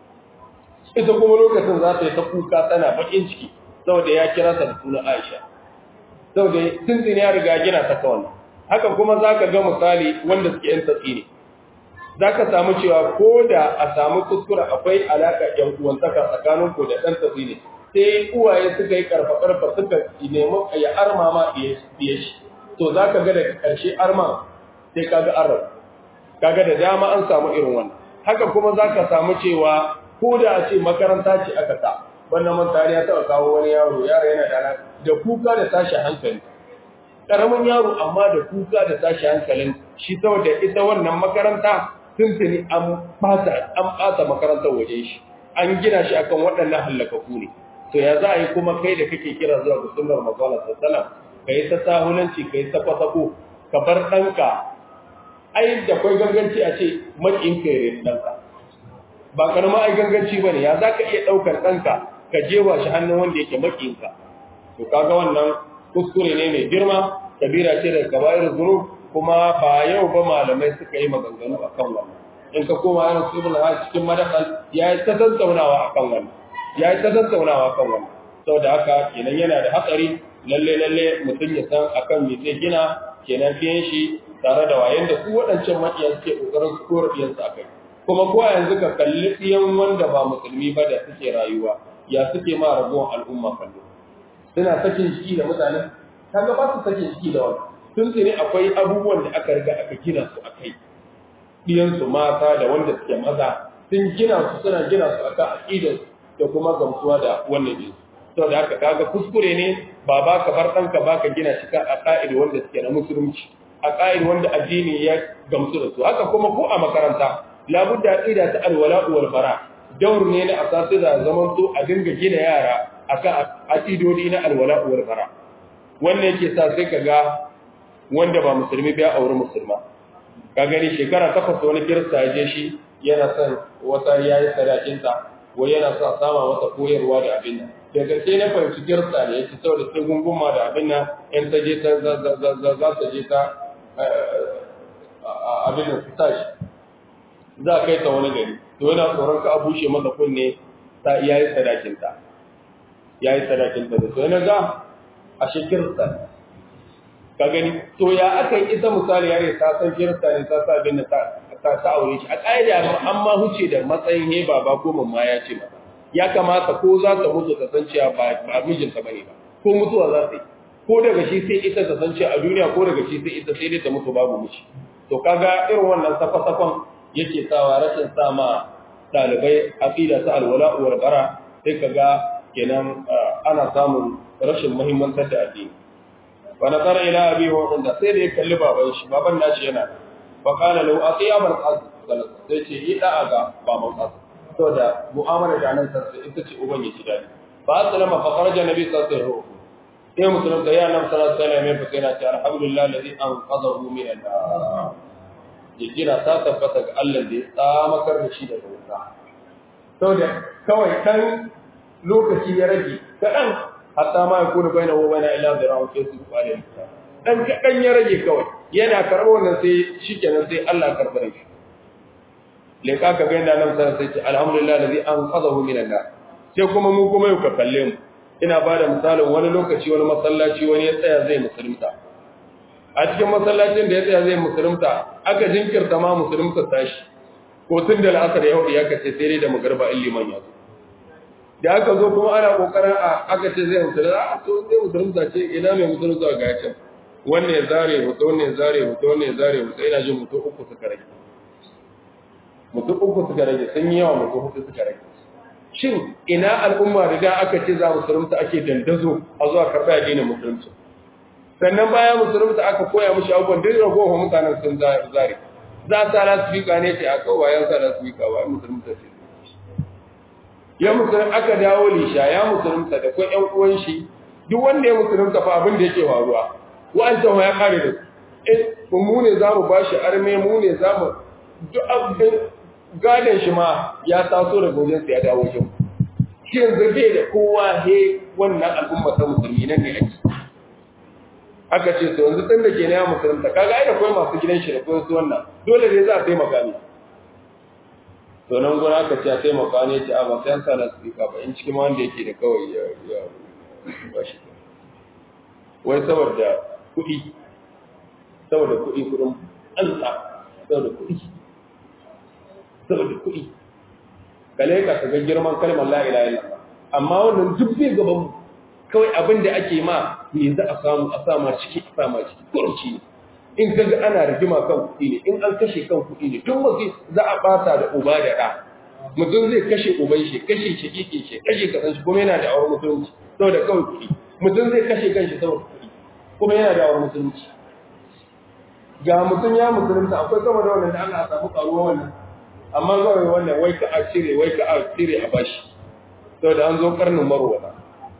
ita kuma lokacin za ta yi ta kuka tana bakin ciki saboda ya kira ta da sunan Aisha saboda tuntun ya riga gina ta kawai haka kuma zaka ga misali wanda suke yin tsini zaka samu cewa ko da a samu kuskure akwai alaka yan uwantaka tsakanin ku da dan tsini sai uwaye suka yi karfa karfa suka nemi ya arma ma iya shi to zaka ga daga karshe arma sai kaga arab kaga da dama an samu irin wannan haka kuma zaka samu cewa ko da a ce makaranta ce aka sa wannan mantari ya taɓa kawo wani yaro yaro yana da da kuka da tashi hankali karamin yaro amma da kuka da tashi hankalin shi saboda ita wannan makaranta tuntuni an fata an fata makarantar waje shi an gina shi akan waɗannan hallakaku ne to ya za a yi kuma kai da kake kira zuwa ga sunnar manzo sallallahu ka yi ta sahulanci ka yi ta kwasako ka bar ɗanka ai da kwai ganganci a ce maƙin ka yi ɗanka ba karama ai ganganci ba ne ya za ka iya ɗaukar ɗanka ka jewa shi hannun wanda yake maƙinka to kaga wannan kuskure ne mai girma kabira ce daga gabayar zuru kuma ba yau ba malamai suka yi maganganu a kan wannan in ka koma yana su ibn ha cikin madakal ya yi ta tattaunawa a kan wannan ya yi ta tattaunawa a kan wannan saboda haka kenan yana da hatsari lalle lalle mutum ya san akan me zai gina kenan fiye shi tare da wayan da su waɗancan maƙiya suke ƙoƙarin su kora ɗiyansu a kai kuma ko yanzu ka kalli ɗiyan wanda ba musulmi ba da suke rayuwa ya suke ma ragowar al'umma kallo suna sakin jiki da mutanen kaga ba su sakin jiki da wani tun tsini akwai abubuwan da aka riga aka gina su a kai ɗiyansu mata da wanda suke maza sun gina su suna gina su akan aƙidar da kuma gamsuwa da wannan ɗin sau da haka kaga kuskure ne ba ba ka bar ɗanka ba ka gina shi a ƙa'id wanda suke na musulunci a ƙa'id wanda addini ya gamsu da su haka kuma ko a makaranta labudda aqida ta alwala wal bara daur ne na asasi da zaman to a dinga gina yara akan aqidodi na alwala wal bara wannan yake sa sai kaga wanda ba musulmi ba ya aure musulma ka gani shekara takwas wani kirista ya je shi yana son wata yayi sadakin ta ko yana son sama wata koyarwa da abin nan da gaske na fahimci kirista ne yake saboda sai gunguma da abin nan in ta je ta za ta je ta abin nan su tashi za a kai ta wani gari to yana tsoron ka a bushe masa kunne ta iya yi sadakinta ya yi sadakinta da to yana ga a shi kirista ka gani to ya aka yi ita misali yare ta san kirista ne ta sa abin da ta ta aure shi a ƙa'ida an ma huce da matsayin he baba ko mamma ya ce mata ya kamata ko za ta mutu ta san cewa ba ba mijinta bane ba ko mutuwa za ta yi ko daga shi sai ita ta san cewa a duniya ko daga shi sai ita sai dai ta mutu babu miji to kaga irin wannan safa-safan yake sawa rashin sama dalibai aqida ta alwala wal bara sai kaga kenan ana samun rashin muhimmantar da addini wa nazara ila abi wa da sai da ya kalli baban shi baban nashi yana fa qala lahu atiya bil qas sai ce yi da'a ga baban qas to da mu'amala da nan sai ita ce uban ya ji dadi fa sallama fa kharaja nabi sallallahu alaihi wasallam sai musulun da ya nan sallallahu alaihi wasallam ya fa sai na ce alhamdulillah alladhi anqadhahu min an-nar jira ta tabbata ga Allah da ya tsamakar da shi daga wuta. Sau da kawai kan lokaci ya rage, kaɗan hatta ma ya kuna bai na wo bai na ila da rawar sai su kwale wuta. Ɗan kaɗan ya rage kawai, yana karɓar wannan sai shi kenan sai Allah karɓa da shi. Leka ka ga yadda nan sanar sai ce alhamdulillah da zai an kaza hu minan nan. Sai kuma mu kuma yau ka kalle mu. Ina ba da misalin wani lokaci wani masallaci wani ya tsaya zai musulunta. a cikin masallacin da ya tsaya zai musulunta aka jinkirta ma musulunta tashi ko tun da la'asar ya hudu ya kace sai dai da magarba in liman ya zo da aka zo kuma ana kokarin a aka ce zai musulunta a to zai musulunta ce ina mai musulunta ga ya can wannan ya zare hoto wannan ya zare hoto wannan ya zare hoto ina jin mutu uku suka rage mutu uku suka rage sun yi yawa mutu hudu suka rage shin ina al'umma da da aka ce za musulunta ake dandazo a zuwa karɓa addinin musulunci sannan bayan musulunta aka koya mushi abubuwan duk ragowar mutanen sun zare za a sa lasifika ne ce a kawayen sa lasifika ba musulunta ce ya musulun aka dawo lisha ya musulunta da kwa ƴan uwan shi duk wanda ya musulunta fa abin da yake faruwa wa'ancan ya kare da su eh mu ne za mu bashi arme mu ne za mu duk abin gadon shi ma ya taso daga wajen sa ya dawo shi shi yanzu bai da kowa he wannan al'umma ta musulmi nan ne ake aka ce to yanzu tun da ke na ya musulunta kaga ai da kawai masu gidan shi da kawai su wannan dole ne za a taimaka ne to nan gona aka ce a taimaka ne ce a ba sai an sa na speaker ba in cikin wanda yake da kawai ya ya ba shi wai saboda kuɗi saboda kuɗi kuɗin alsa saboda kuɗi saboda kuɗi kale ka ga girman kalmar la ilaha illallah amma wannan duk bai gaban mu kawai abin da ake ma me za a samu a sama ciki a sama ciki kurci ne in kaga ana rigima kan kuɗi ne in an kashe kan kuɗi ne tun wasu za a ɓata da uba da ɗa mutum zai kashe uban shi kashe shi kike shi kashe kasan shi kuma yana da awar musulunci saboda kawai kuɗi mutum zai kashe kanshi saboda kuɗi kuma yana da awar musulunci ga mutum ya musulunta akwai sama da wannan da ana samu karuwa wannan amma kawai wannan wai ka a cire wai ka a cire a bashi saboda an zo karnin marwata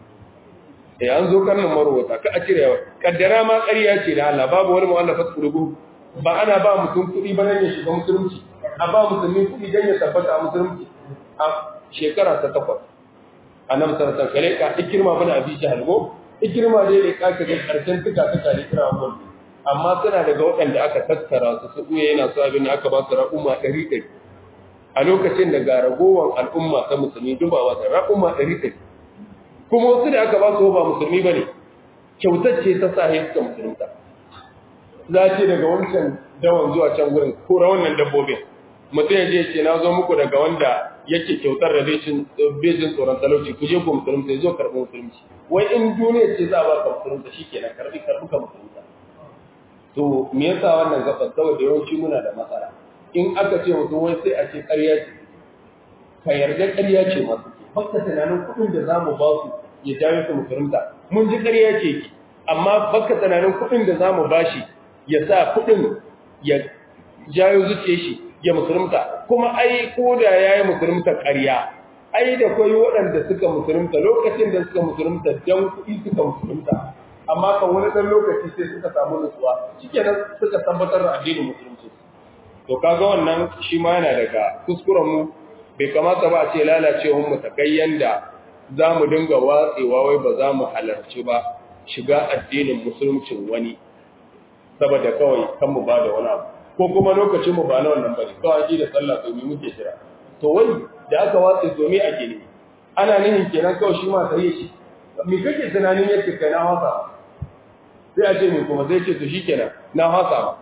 eh an zo karnin marwata ka a cire kaddara ma ƙarya ce da Allah babu wani mu'allafat qulubu ba ana ba mutum kuɗi ba nan ya shiga musulunci a ba musulmi kuɗi dan ya tabbata a musulunci a shekara ta takwas annabi sallallahu alaihi wasallam ka ikirma bin abi jahal go ikirma dai da kaka ga karshen tuka tuka da kira wannan amma suna daga waɗanda aka tattara su su ɓuya yana su abin da aka ba su ra'umma ɗari ɗari a lokacin da ga ragowar al'umma ta musulmi dubawa ta ra'umma ɗari ɗari kuma wasu da aka ba su ba musulmi ba ne kyautar ce ta sa suka musulunta za ce daga wancan dawan zuwa can wurin kora wannan dabbobin mutum ya je ce na zo muku daga wanda yake kyautar da bejin tsoron talauci ku je ku musulunta ya zo karɓi musulunci wai in duniya ce za a ba ka musulunta shi kenan karɓi karɓi ka musulunta to me yasa wannan gaba saboda yawanci muna da matsala in aka ce mutum wai sai a ce ƙarya ce ka yarda ƙarya ce masu ke baka tunanin kuɗin da za mu ba su ya jawo su musulunta mun ji ƙarya ce ki amma baka tunanin kuɗin da za mu ba shi ya sa kuɗin ya jawo zuciya shi ya musulunta kuma ai ko da ya yi musulunta ƙarya ai da kwai waɗanda suka musulunta lokacin da suka musulunta don kuɗi suka musulunta amma kan wani ɗan lokaci sai suka samu nutsuwa shikenan suka tabbatar da addinin musulunci to kaga wannan shi ma yana daga kuskuren mu bai kamata ba a ce lalacewar mu ta kai yanda za mu dinga watsewa wai ba za mu halarci ba shiga addinin musuluncin wani saboda kawai kan mu ba da wani abu ko kuma lokacin mu ba na wannan bane kawai ji da sallah to me muke jira to wai da aka watse to me ake ne ana nihin kenan kawai shi ma sai shi me kake tunanin yake kai na wasa sai a ce mai kuma zai ce to shi kenan na hasa ba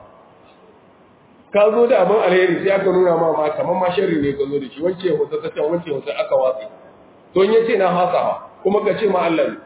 ka zo da abin alheri sai aka nuna ma ma kamar ma sharri ne ka zo da shi wance hoto ta can wance hoto aka watsi to in yace na hasa ba kuma ka ce ma Allah ne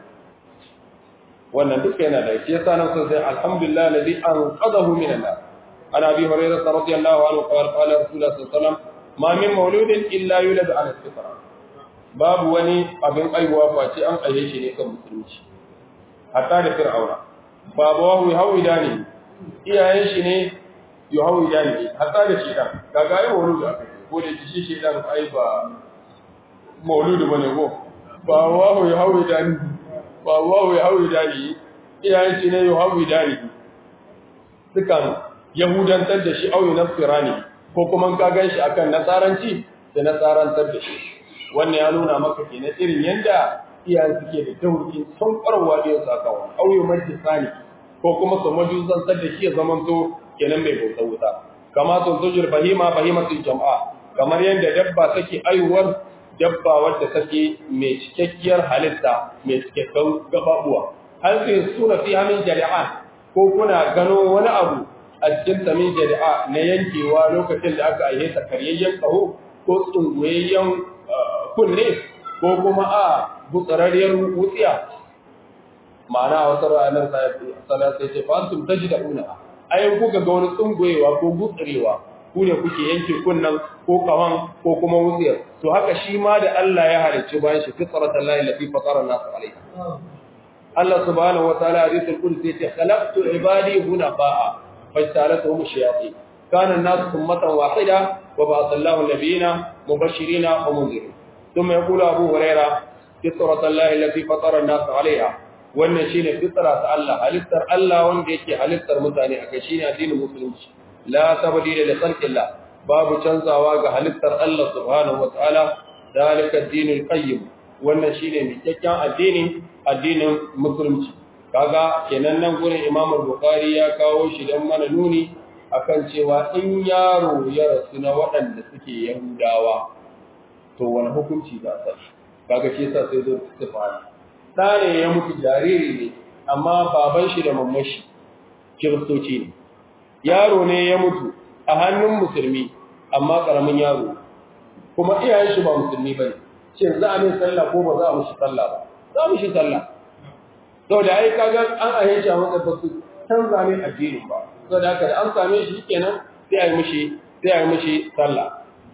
wannan duk yana da shi yasa nan sai alhamdulillah alladhi anqadahu min an-nar ana bi hurairah radiyallahu anhu qala qala rasulullah sallallahu alaihi wasallam ma min mauludin illa yulad ala fitra babu wani abin aiwa face an aiye shi ne kan musulunci hatta da fir'auna babawahu yahawida ne iyayen shi ne yahawida ne hatta da shedan kaga ai mauludu aka ce ko da shi shedan ai ba mauludu bane ko babawahu yahawida ne babawahu yahawida ne iyayen shi ne yahawida ne dukan yahudantar da shi auyi nasirani ko kuma ka gan shi akan nasaranci da nasarantar da shi wannan ya nuna maka kenan irin yanda iyayen suke da taurin sun ƙwarwa da yau sakawa auyo mai sani ko kuma su majuzantar da shi ya zaman to kenan mai bauta wuta kama sun zujur bahima bahimatul jama'a kamar yadda dabba take aiwuwar dabba wadda take mai cikakkiyar halitta mai cikakken gababuwa hal sai suna fi amin jari'an ko kuna gano wani abu a cikin samin jari'a na yankewa lokacin da aka aihe ta karyayyen kaho ko tsunguyayyen kunne ko kuma a gutsararriyar wutsiya ma'ana a wasu ranar sana sai ce fa antum tajiduna ayin kuka ga wani tsungoyewa ko gutsarewa ku ne kuke yanke kunnan ko kawan ko kuma wutsiyar to haka shi ma da Allah ya halicci bayan shi fitratan lahi lati fatara nas alaiha Allah subhanahu wataala hadithul qudsi yace khalaqtu ibadi hunafa'a fajtalatuhum shayatin kana an-nas ummatan wahida wa ba'atha Allahu nabiyina mubashirina wa munzirin thumma yaqulu Abu Hurairah fitratan lahi lati fatara an-nas alaiha wannan shine fitra ta Allah halittar Allah wanda yake halittar mutane akai shine addinin musulunci la tabdila li khalqillah babu canzawa ga halittar Allah subhanahu wataala dalika ad-dinul qayyim wannan shine mikakken addini addinin musulunci kaga kenan nan gurin Imam Bukhari ya kawo shi dan mana nuni akan cewa in yaro ya rasu na waɗanda suke Yahudawa to wani hukunci za a kaga shi yasa sai zo istifani da ne ya mutu jariri ne amma baban shi da mamashi kiristoci ne yaro ne ya mutu a hannun musulmi amma karamin yaro kuma iyayen shi ba musulmi bane shin za a min sallah ko ba za a mishi sallah ba za mu shi sallah to da ai kaga an ahe shi a matsayin basu canza ne addinin ba so da haka da an same shi kenan sai a yi mishi sai a yi mishi sallah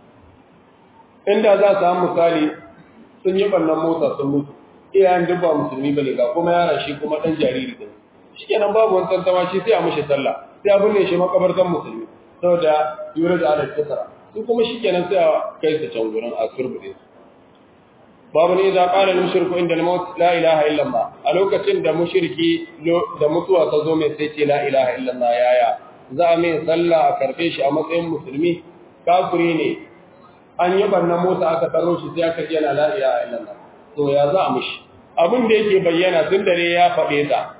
inda za su samu misali sun yi bannan mota sun mutu iyayen duk ba musulmi bane ga kuma yaran shi kuma dan jariri din shikenan babu wani tantama shi sai a mishi sallah sai a binne shi makabartan musulmi saboda yura da ala kisra su kuma shikenan sai a kai su can gurin a turbude su babu ne za ƙara mushriku inda al-maut la ilaha illa Allah a lokacin da mushriki da mutuwa ta zo mai sai ce la ilaha illa Allah yaya za a mai sallah a karbe shi a matsayin musulmi kafiri ne an yi barna mota aka taro shi sai aka yana la ilaha illa Allah to ya za a mishi abin da yake bayyana tun dare ya faɗe ta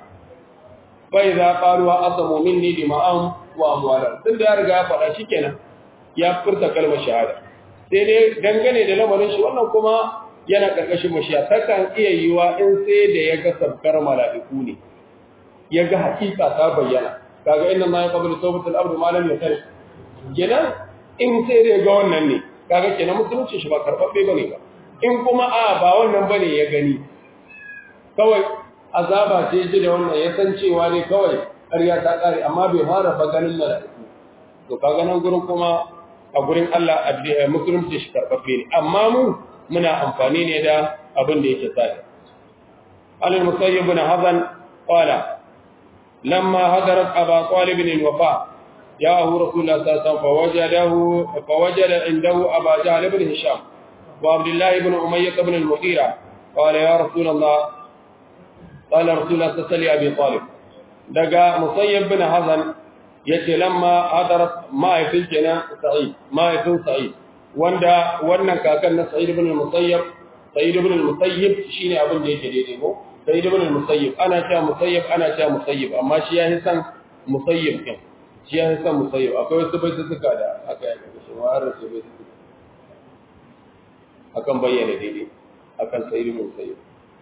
bai za qalu asamu minni dima'an wa amwalan tun da ya riga ya faɗa shikenan ya furta kalmar shahada sai dai dangane da lamarin shi wannan kuma yana ƙarƙashin mashiya takan iya yiwa in sai da ya ga sabkar mala'iku ne ya ga hakika ta bayyana kaga inna ma yaqbalu tawbatul abdu ma lam yakar kenan in sai da ya ga wannan ne kaga kenan musulunci shi ba karbabbe bane ba in kuma a ba wannan bane ya gani kawai azaba ce ji da wannan ya san cewa ne kawai ƙarya ta ƙare amma bai fara ba ganin mala'iku to kaga nan gurin kuma a gurin Allah musulunci shi karbabbe ne amma mu muna amfani ne da abin da yake tsari alal musayyib ibn hazan qala lamma hadarat aba talib bin wafa ja'ahu rasulullah sallallahu alaihi wasallam fawajadahu fawajada indahu aba jahl ibn hisham wa abdullah ibn umayyah ibn al-mughira qala ya rasulullah qala rasulullah sallallahu alaihi talib daga musayyib ibn hazan yace lamma hadarat ma'ifil kenan sa'id ma'ifin sa'id wanda wannan kakan na Sa'id ibn al-Musayyib Sa'id ibn al-Musayyib shine abin da yake daidai ko Sa'id ibn al-Musayyib ana cewa Musayyib ana cewa Musayyib amma shi ya san Musayyib kin shi ya san Musayyib akwai wasu bai suka da aka yi shi wa har sai bai suka akan bayyana daidai akan Sa'id ibn al-Musayyib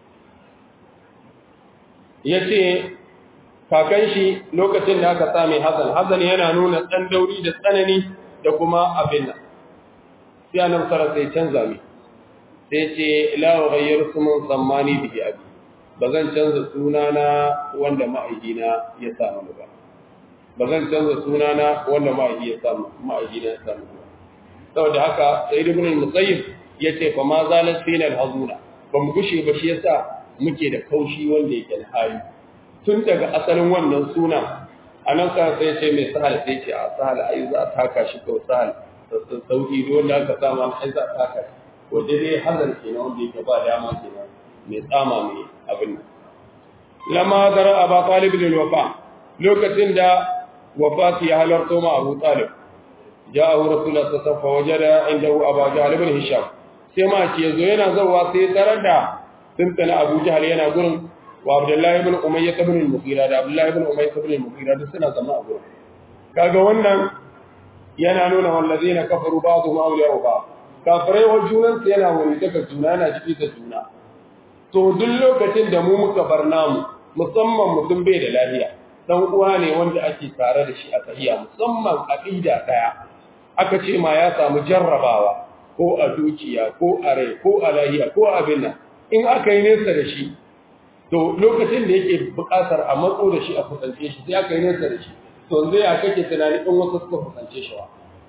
yace kakan shi lokacin da aka same Hassan Hassan yana nuna dan dauri da tsanani da kuma abin nan sai annabi sallallahu alaihi canza mi sai ce la ughayyir sumun sammani bihi abi bazan canza sunana wanda ma'aikina ya samu ba bazan canza sunana wanda ma'aiki ya samu ma'aikina ya samu ba saboda haka sayyid ibn al-musayyib yace fa ma zalat fina al-hazuna ba mu gushe ba shi yasa muke da kaushi wanda yake da hali tun daga asalin wannan sunan anan sa sai ce mai sahal sai ce a sahal ai za ta taka shi ko sahal sauki da wanda aka samu an aiza taka wanda dai hazar kenan wanda yake ba dama kenan mai tsama mai abin nan lama zara aba talib lil wafa lokacin da wafati ya halarto ma abu talib ja'ahu rasulullah sallallahu alaihi wasallam wajada indahu aba jahl ibn hisham sai ma ce yazo yana zawa sai tarar da tuntuna abu jahl yana gurin wa abdullahi ibn umayyah ibn al-mughira da abdullahi ibn umayyah ibn al-mughira duk suna zama a gurin kaga wannan yana nuna wallazina kafaru ba'dhum awliya'u ba'd kafirai wa junan su yana wani daga juna yana ciki da juna to duk lokacin da mu muka bar namu musamman mutum bai da lafiya dan uwa ne wanda ake tare da shi a tahiya musamman aqida daya aka ce ma ya samu jarrabawa ko a dukiya ko a rai ko a lahiya ko a abin nan in aka yi nesa da shi to lokacin da yake buƙatar a matso da shi a kusance shi sai aka yi nesa da shi to zai ya kake tunani in wasu suka kusance shi wa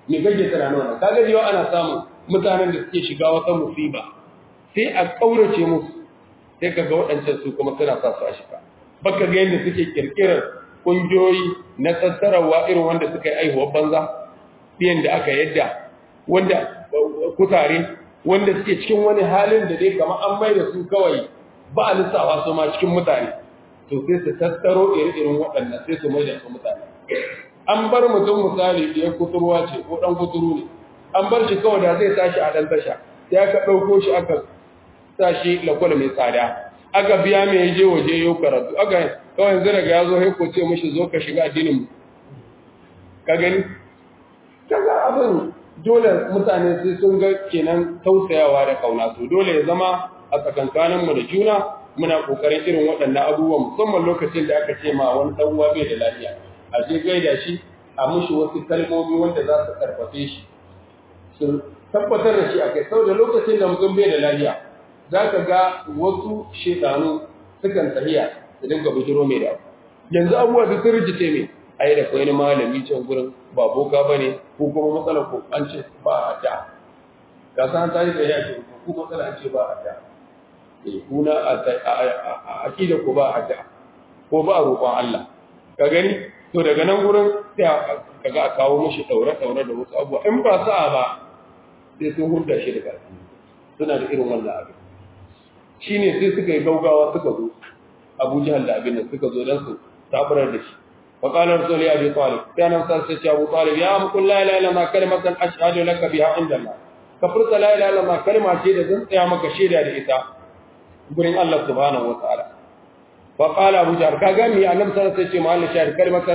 me kake tunanin wannan kaga yau ana samun mutanen da suke shiga wata musiba sai a kaurace musu sai kaga waɗancan su kuma suna sa su a shiga baka ga yadda suke kirkirar kungiyoyi na tattarawa irin wanda suka yi aihuwar banza biyan da aka yadda wanda kutare wanda suke cikin wani halin da dai kama an mai da su kawai ba a lissafa su ma cikin mutane to sai su tattaro irin waɗannan sai su mai da su mutane an bar mutum misali da ya kuturwa ce ko ɗan kuturu ne an bar shi kawai da zai tashi a ɗan tasha sai aka ɗauko shi aka sa shi lakwal mai tsada aka biya mai je waje yau karatu aka kawai yanzu daga ya zo haiko ce mashi zo ka shiga addinin mu ka gani kaga abin dole mutane sai sun ga kenan tausayawa da kauna to dole ya zama a tsakankanin mu da juna muna kokarin irin waɗannan abubuwan musamman lokacin da aka ce ma wani dan uwa bai da lafiya a je gaida shi a mushi wasu kalmomi wanda za su karfafe shi su tabbatar da shi akai saboda lokacin da mutum bai da lafiya za ka ga wasu shedanu sukan tahiya su dinga bujiro mai da yanzu abubuwa da sun rijice mai ai da kwai malami can gurin ba boka ba ne ko kuma matsalar ko an ce ba a da ka san ta yi da ya ce ko matsala an ce ba a da eh kuna a akida ko ba a da ko ba a roƙon Allah ka gani to daga nan gurin sai kaga a kawo mishi daure daure da wasu abubuwa in ba sa'a ba sai sun hurda shi daga suna da irin wannan abin shine sai suka yi gaugawa suka zo Abu Jahal da abin nan suka zo dan su tabarar da shi فقال رسول أبي طالب كان مسلسل أبو طالب يا أم قل لا إله إلا ما كلمة أشهد لك بها عند الله كفرت لا إله إلا ما كلمة شيدة زنت يا مك شيدة لإساء قرن الله سبحانه وتعالى فقال أبو جهل كاغامي أن مسلسل محل شهر كلمة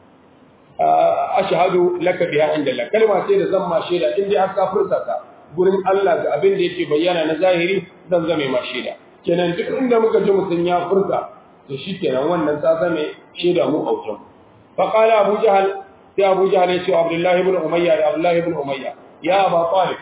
أشهد لك بها عند الله كلمة شيدة زما شيدة إندي حتى فرصة قرن الله أبن ديكي بيانا نزاهري زمزمي ما شيدة kenan duk inda muka ji mutum ya furta to shi kenan wannan ta zame shaida mu a wajen فقال أبو جهل يا أبو جهل يا عبد الله بن أمية يا عبد الله بن أمية يا أبا طالب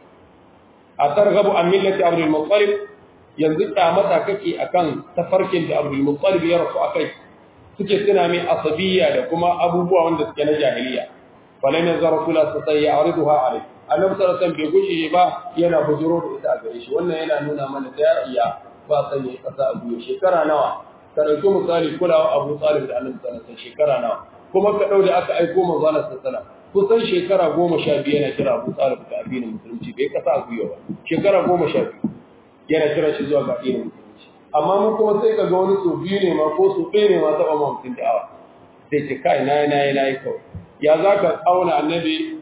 أترغب عن ملة عبد المطلب ينزل متى ككي أكن تفرك عبد المطلب يا رسول أكي suke suna mai asabiya da kuma abubuwa wanda suke na jahiliya falai ne zara kula su sai ya aridu ha alai annabi sallallahu alaihi bai gushe ba yana bujuro da ita a gare shi wannan yana nuna mana da iya ba sanya kasa a guye shekara nawa ka ɗauki misali kulawa abu talib da annabi sallallahu alaihi shekara nawa kuma ka ɗau da aka aiko manzo Allah sallallahu kusan shekara goma sha biyu yana kira abu talib da addinin musulunci bai kasa a gwiwa ba shekara goma sha biyu yana kira shi zuwa ga addinin musulunci amma mun kuma sai ka ga wani so biyu ne ma ko so ɗaya ne ma taɓa ma mutum da'awa sai ce kai na yi na yi na yi kawai ya za ka auna annabi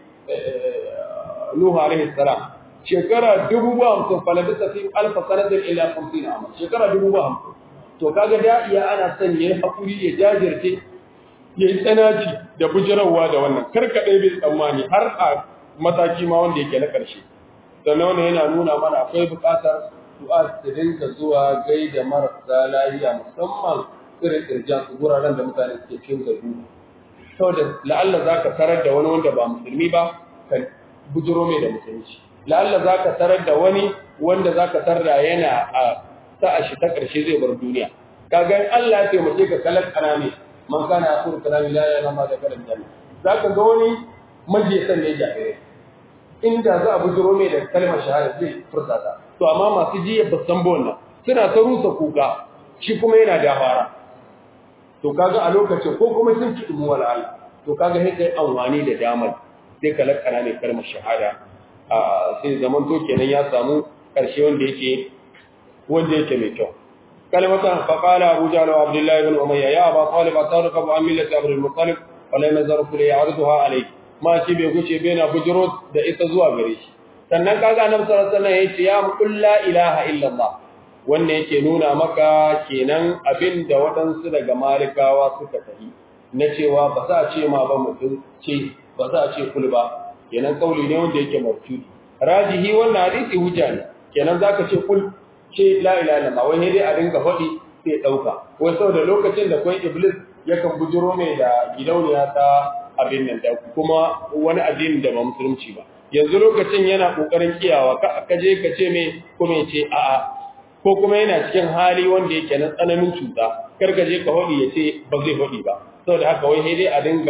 Nuhu alaihi salam shekara dubu ba hamsin falabisa fi alfa sanatin ila hamsin amma shekara dubu ba hamsin to kaga da iya ana son yayi hakuri ya jajirce yayi tsanaci da bujirawa da wannan karka dai bai tsammani har a mataki ma wanda yake na karshe sannan wannan yana nuna mana akwai buƙatar du'a su dinga zuwa gaida marasa lafiya musamman irin irjan su guraren da mutane suke cikin gabu saboda la'alla zaka tarar da wani wanda ba musulmi ba ka bujiro mai da musulunci la'alla zaka tarar da wani wanda zaka tarda yana a sa'a shi ta ƙarshe zai bar duniya kaga Allah ya taimake ka kalan kanami man kana akhir kalami la ilaha illa da kalan janna zaka ga wani majisan ne jahire inda za a bujiro mai da kalmar shahada zai furta ta to amma masu jiya ba san wannan suna ta rusa kuka shi kuma yana da fara to kaga a lokacin ko kuma sun ci dumu wala Allah to kaga sai kai anwani da damar sai ka lakana mai kalmar shahada a sai zaman to kenan ya samu karshe wanda yake wanda yake mai kyau kalimatan faqala abu jahl wa abdullah ibn umayya ya aba talib atarqabu an millati abd al-muttalib wala nazar kulli ya'riduha alayk ma shi bai guce bai na bujuro da ita zuwa gare shi sannan kaga annabi sallallahu alaihi wasallam yace ya qul la ilaha illa allah wanda yake nuna maka kenan abinda waɗansu daga malikawa suka tafi na cewa ba za a ce ma ba mutum ce ba za a ce kul ba kenan kauli ne wanda yake martudi rajihi wannan hadisi hujja ne kenan zaka ce kul ce la ilaha illallah wai dai a dinga faɗi sai ɗauka wai saboda lokacin da kwan iblis yakan bujiro mai da gidauniya ta abin nan da kuma wani addini da ba musulunci ba yanzu lokacin yana kokarin kiyawa ka je ka ce mai kuma ya ce a'a ko kuma yana cikin hali wanda yake na tsananin cuta kar ka je ka faɗi ya ce ba zai faɗi ba saboda haka wai dai a dinga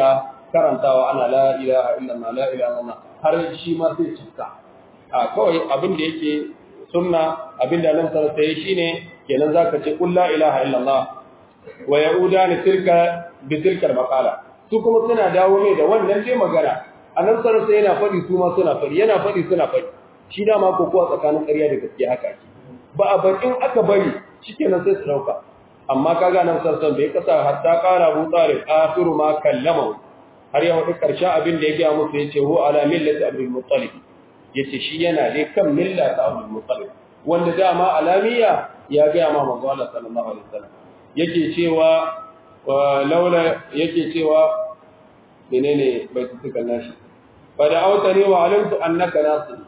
karantawa ana la ilaha illallah la ilaha illallah har shi ma sai cika a kawai abin da yake sunna abin da nan sarrafa yi shine kenan zaka ce qul la ilaha illallah wa yauda ni tilka bi tilka maqala su kuma suna dawo mai da wannan dai magana annabi sarrafa yana fadi su ma suna fadi yana fadi suna fadi shi dama ko kuwa tsakanin ƙarya da gaskiya haka ake ba a bar in aka bari shikenan sai su dauka amma kaga nan sarsan bai kasa hatta qala Abu Talib akhiru ma kallama har ya wadi karshen abin da ya ga musu yace hu ala millati Abdul Muttalib yace shi yana dai kan milla ta Abdul Muttalib wanda dama alamiya ya ga ma manzo Allah sallallahu alaihi wasallam yake cewa laula yake cewa menene bai tuka nashi fa da autani wa alimtu annaka nasir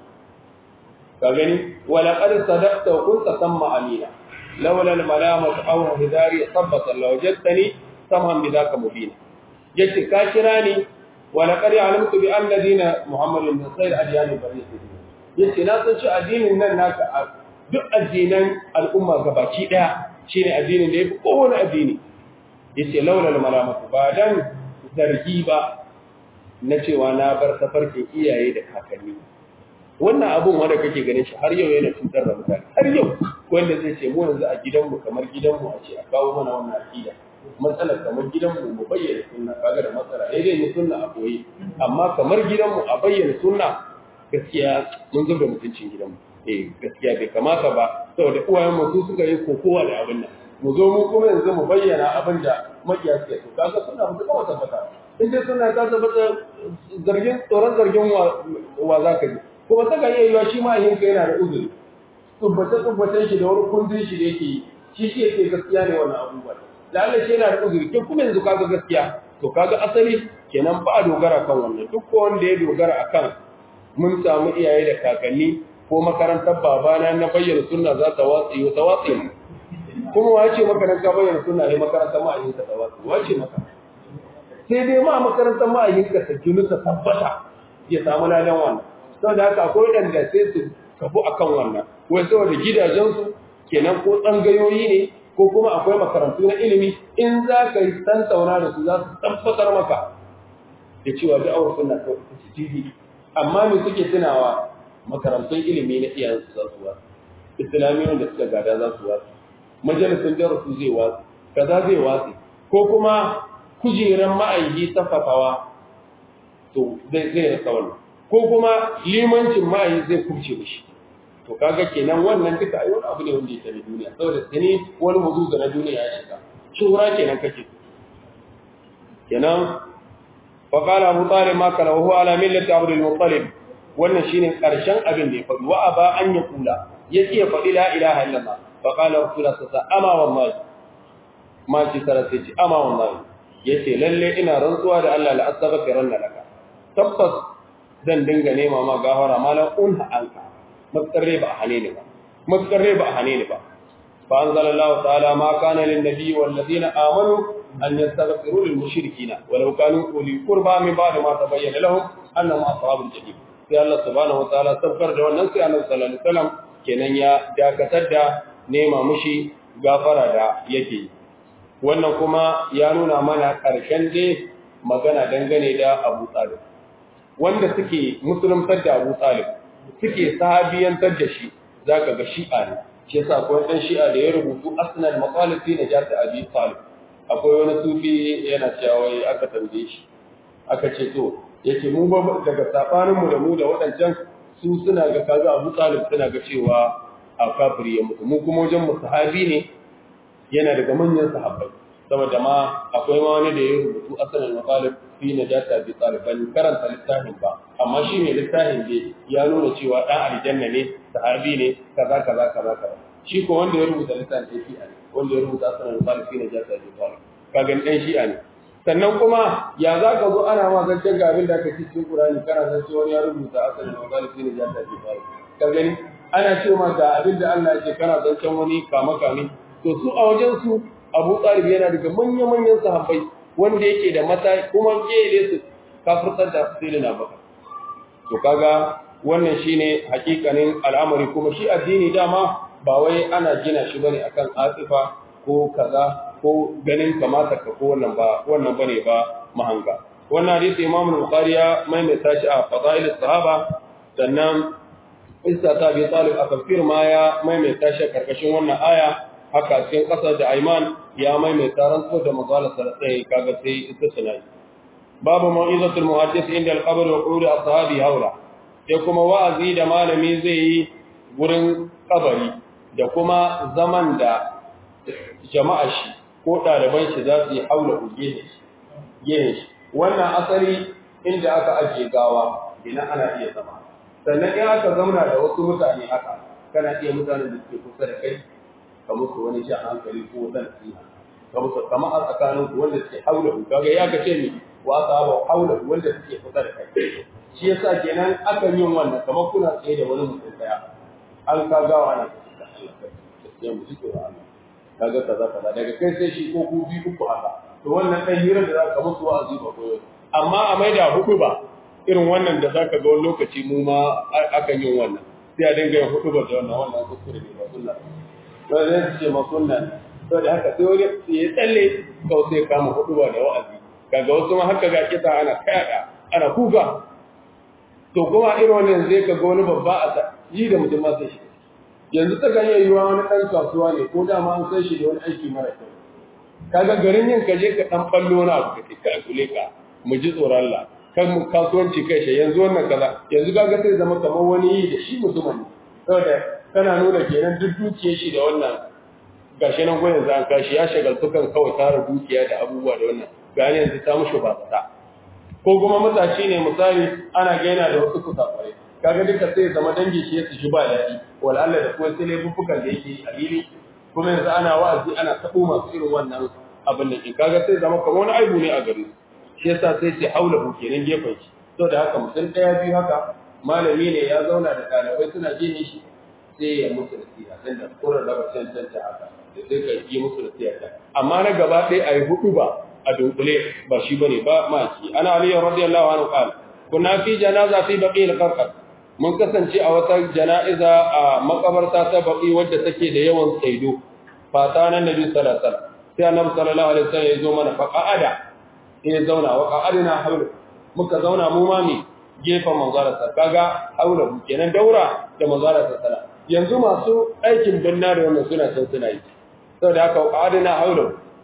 ka gani wa laqad sadaqta wa kunta samma amina laula al malamatu aw hidari sabbata law jattani samhan bidaka mubina yace ka kira ni wa laqad alimtu bi anna dina muhammadin min sayr adyan bani yace na san shi addinin nan naka duk addinan al'umma gabaki daya shine addinin da yafi kowane addini yace laula al malamatu ba dan zargi ba na cewa na bar tafarkin iyaye da kakanni wannan abun wanda kake ganin shi har yau yana cutar da mutane har yau wanda zai ce mu yanzu a gidanmu kamar gidanmu a ce a kawo mana wannan aqida matsalar kamar gidanmu mu bayyana sunna kaga da matsala dai dai ne sunna a boye amma kamar gidanmu a bayyana sunna gaskiya mun zuba mutuncin gidanmu eh gaskiya bai kamata ba saboda uwayen mu su suka yi kokowa da abin nan mu zo mu kuma yanzu mu bayyana abin da makiya suke so kaga suna mu kuma tabbata in dai suna ta tabbata zargin tsoron zargin wa za ka ji kuma saka iya yiwa shi ma yinka yana da uzuri tsubbace tsubbacen shi da wani kundin shi da yake yi shi shi yake gaskiya ne wannan abubuwa da Allah shi yana da uzuri ke kuma yanzu kaga gaskiya to kaga asali kenan ba a dogara kan wannan duk ko wanda ya dogara akan mun samu iyaye da kakanni ko makarantar babana na bayyana sunna za ta watsi ta watsi kuma wace maka ka bayyana sunna ne makarantar ma'ayinka ta watsi wace maka sai dai ma makarantar ma'ayinka ta jinu ta tabbata ya samu ladan wannan saboda haka akwai waɗanda sai su kafu akan wannan wai saboda gidajensu kenan ko tsangayoyi ne ko kuma akwai makarantu na ilimi in za ka yi tantauna da su za su tabbatar maka da cewa da awar suna kawai ta ci amma me suke tunawa makarantun ilimi na iyayensu za su wasu islamiyyar da suka gada za su wasu majalisun darasu zai wasu kaza zai wasu ko kuma kujeran ma'aiki safafawa to zai zai rasa wannan ko kuma limancin ma'ayi zai kurce da shi to kaga kenan wannan duka ai wani abu ne wanda yake da duniya saboda tani wani muzuza na duniya ya shiga shura kenan kake kenan fa qala abu talib ma kana huwa ala millati abd al-muttalib wannan shine karshen abin da ya faɗi wa aba an ya kula yake ya faɗi la ilaha illallah fa qala rasulullah sallallahu ama wallahi ma ci tara sai ci ama wallahi yace lalle ina rantsuwa da Allah la astaghfiranna laka tabbas zan dinga nema ma gafara malan unha anka matsarre ba hane ne ba matsarre ba hane ne ba fa anzalallahu ta'ala ma kana lin nabiy wal ladina amanu an yastaghfiru lil mushrikina walau kanu uli qurba min ba'd ma tabayyana lahum annahum ashabul jahim sai Allah subhanahu wa ta'ala sabkar da wannan sai Annabi sallallahu alaihi wasallam kenan ya dakatar da nema mushi gafara da yake wannan kuma ya nuna mana karshen dai magana dangane da Abu Talib wanda suke musuluntar da Abu Talib suke sahabiyantar da shi zaka ga shi'a ne shi yasa akwai dan shi'a da ya rubutu asnal maqalat fi najat Abi Talib akwai wani sufi yana cewa wai aka tambaye shi aka ce to yake mu ba daga sabanin mu da mu da wadancan su suna ga kaza Abu Talib suna ga cewa a kafiri ya mutu mu kuma wajen mu sahabi ne yana daga manyan sahabbai saboda ma akwai ma wani da ya rubutu asalin maqalib fi najata bi taliban karanta littafin ba amma shi ne littafin da ya nuna cewa dan aljanna ne sahabi ne kaza kaza kaza kaza shi ko wanda ya rubuta littafin sai shi'a ne wanda ya rubuta asalin maqalib fi najata bi talib kaga dan shi'a ne sannan kuma ya za ka zo ana ma zancen ga abin da aka ci cikin Qur'ani kana san cewa wani ya rubuta asalin maqalib fi najata bi talib ka gani ana cewa ga abin da Allah ya ce kana zancen wani kama kame to su a wajen su Abu Talib yana daga manya-manyan sahabbai wanda yake da mata kuma kele su kafirtar da Sayyidina Bakar to kaga wannan shine hakikanin al'amari kuma shi addini dama ba wai ana gina shi bane akan asifa ko kaza ko ganin kamata ka ko wannan ba wannan bane ba mahanga wannan hadisi Imam Bukhari ya maimaita shi a Fadail sahaba sannan Isa ta bi Talib a tafsir ma ya maimaita shi karkashin wannan aya haka cikin kasar da Aiman ya maimaita rantsu da mazala sai kaga sai ita sunai babu mau'izatul muhaddis inda al-qabr wa qul ashabi haula sai kuma wa'azi da malami zai yi gurin kabari da kuma zaman da jama'a shi ko ɗaliban shi za su yi haula gehe shi wannan asali inda aka ajiye gawa ina ana iya zama sannan in aka zauna da wasu mutane haka kana iya mutanen da suke kusa da kai ka musu wani shan hankali ko wata nasiha ka musu kama a tsakanin ku wanda suke haula ku kaga ya ga ce ni wa sahaba haula wanda suke kusa da kai shi yasa kenan akan yin wannan kamar kuna tsaye da wani mutum daya an ka gawa nan ya mu jike wa Allah kaga kaza kaza daga kai sai shi ko ku bi uku haka to wannan dan hira da zaka musu wa'azi ba koyo amma a maida hudu ba irin wannan da zaka ga wani lokaci mu ma akan yin wannan sai a dinga yin hudu ba da wannan wannan kuskure ne ba sunna ba zai ce ma sunna ne to da haka sai wani ya tsalle kawai sai kama hudu ba da wa'azi kaga wasu ma haka ga kita ana kaya ana kuka to kuma irin wannan zai ka ga wani babba a yi da mutum ma sai shi yanzu ta kan yiwuwa wani ɗan kasuwa ne ko dama an san shi da wani aiki mara kyau kaga garin yin ka je ka ɗan ɓallo na abu ka ka kule ka mu ji tsoron Allah kan mu kasuwanci kai shi yanzu wannan kaza yanzu kaga sai zama kamar wani yi da shi mutumin ne saboda kana nuna kenan duk dukiyar shi da wannan gashi nan gwanin za kashi ya shagaltu kan kawai tara dukiya da abubuwa da wannan gani yanzu ta mushi ba ta ko kuma matashi ne misali ana gaina da wasu kusafarai kaga duka sai zama dangi shi su shi ba daɗi wal Allah da kuma sai laifuffukan da yake a fili kuma yanzu ana wa'azi ana tabo masu irin wannan abin da ke kaga sai zama kamar wani aibu ne a gare su shi yasa sai sai haula ku kenan gefen shi to da haka mutum ɗaya biyu haka malami ne ya zauna da ɗalibai suna jin shi sai ya musu nasiha dan da kurar da bacin tanta haka da sai ka yi musu nasiha amma na gaba ɗaya a yi hudu ba a dunkule ba shi bane ba maki ana aliyu radiyallahu anhu qala kunna fi janaza fi baqi al-qarqat mun kasance a wata jana'iza a makabarta ta baki wadda take da yawan tsaido fata nan nabi sallallahu alaihi wasallam sai annabi sallallahu alaihi wasallam ya zo mana fa qa'ada sai ya zauna wa qa'adina haula muka zauna mu ma mi gefen manzara sa kaga haula mu kenan daura da manzara sa sala yanzu masu aikin binna da wannan suna can suna yi saboda haka qa'adina haula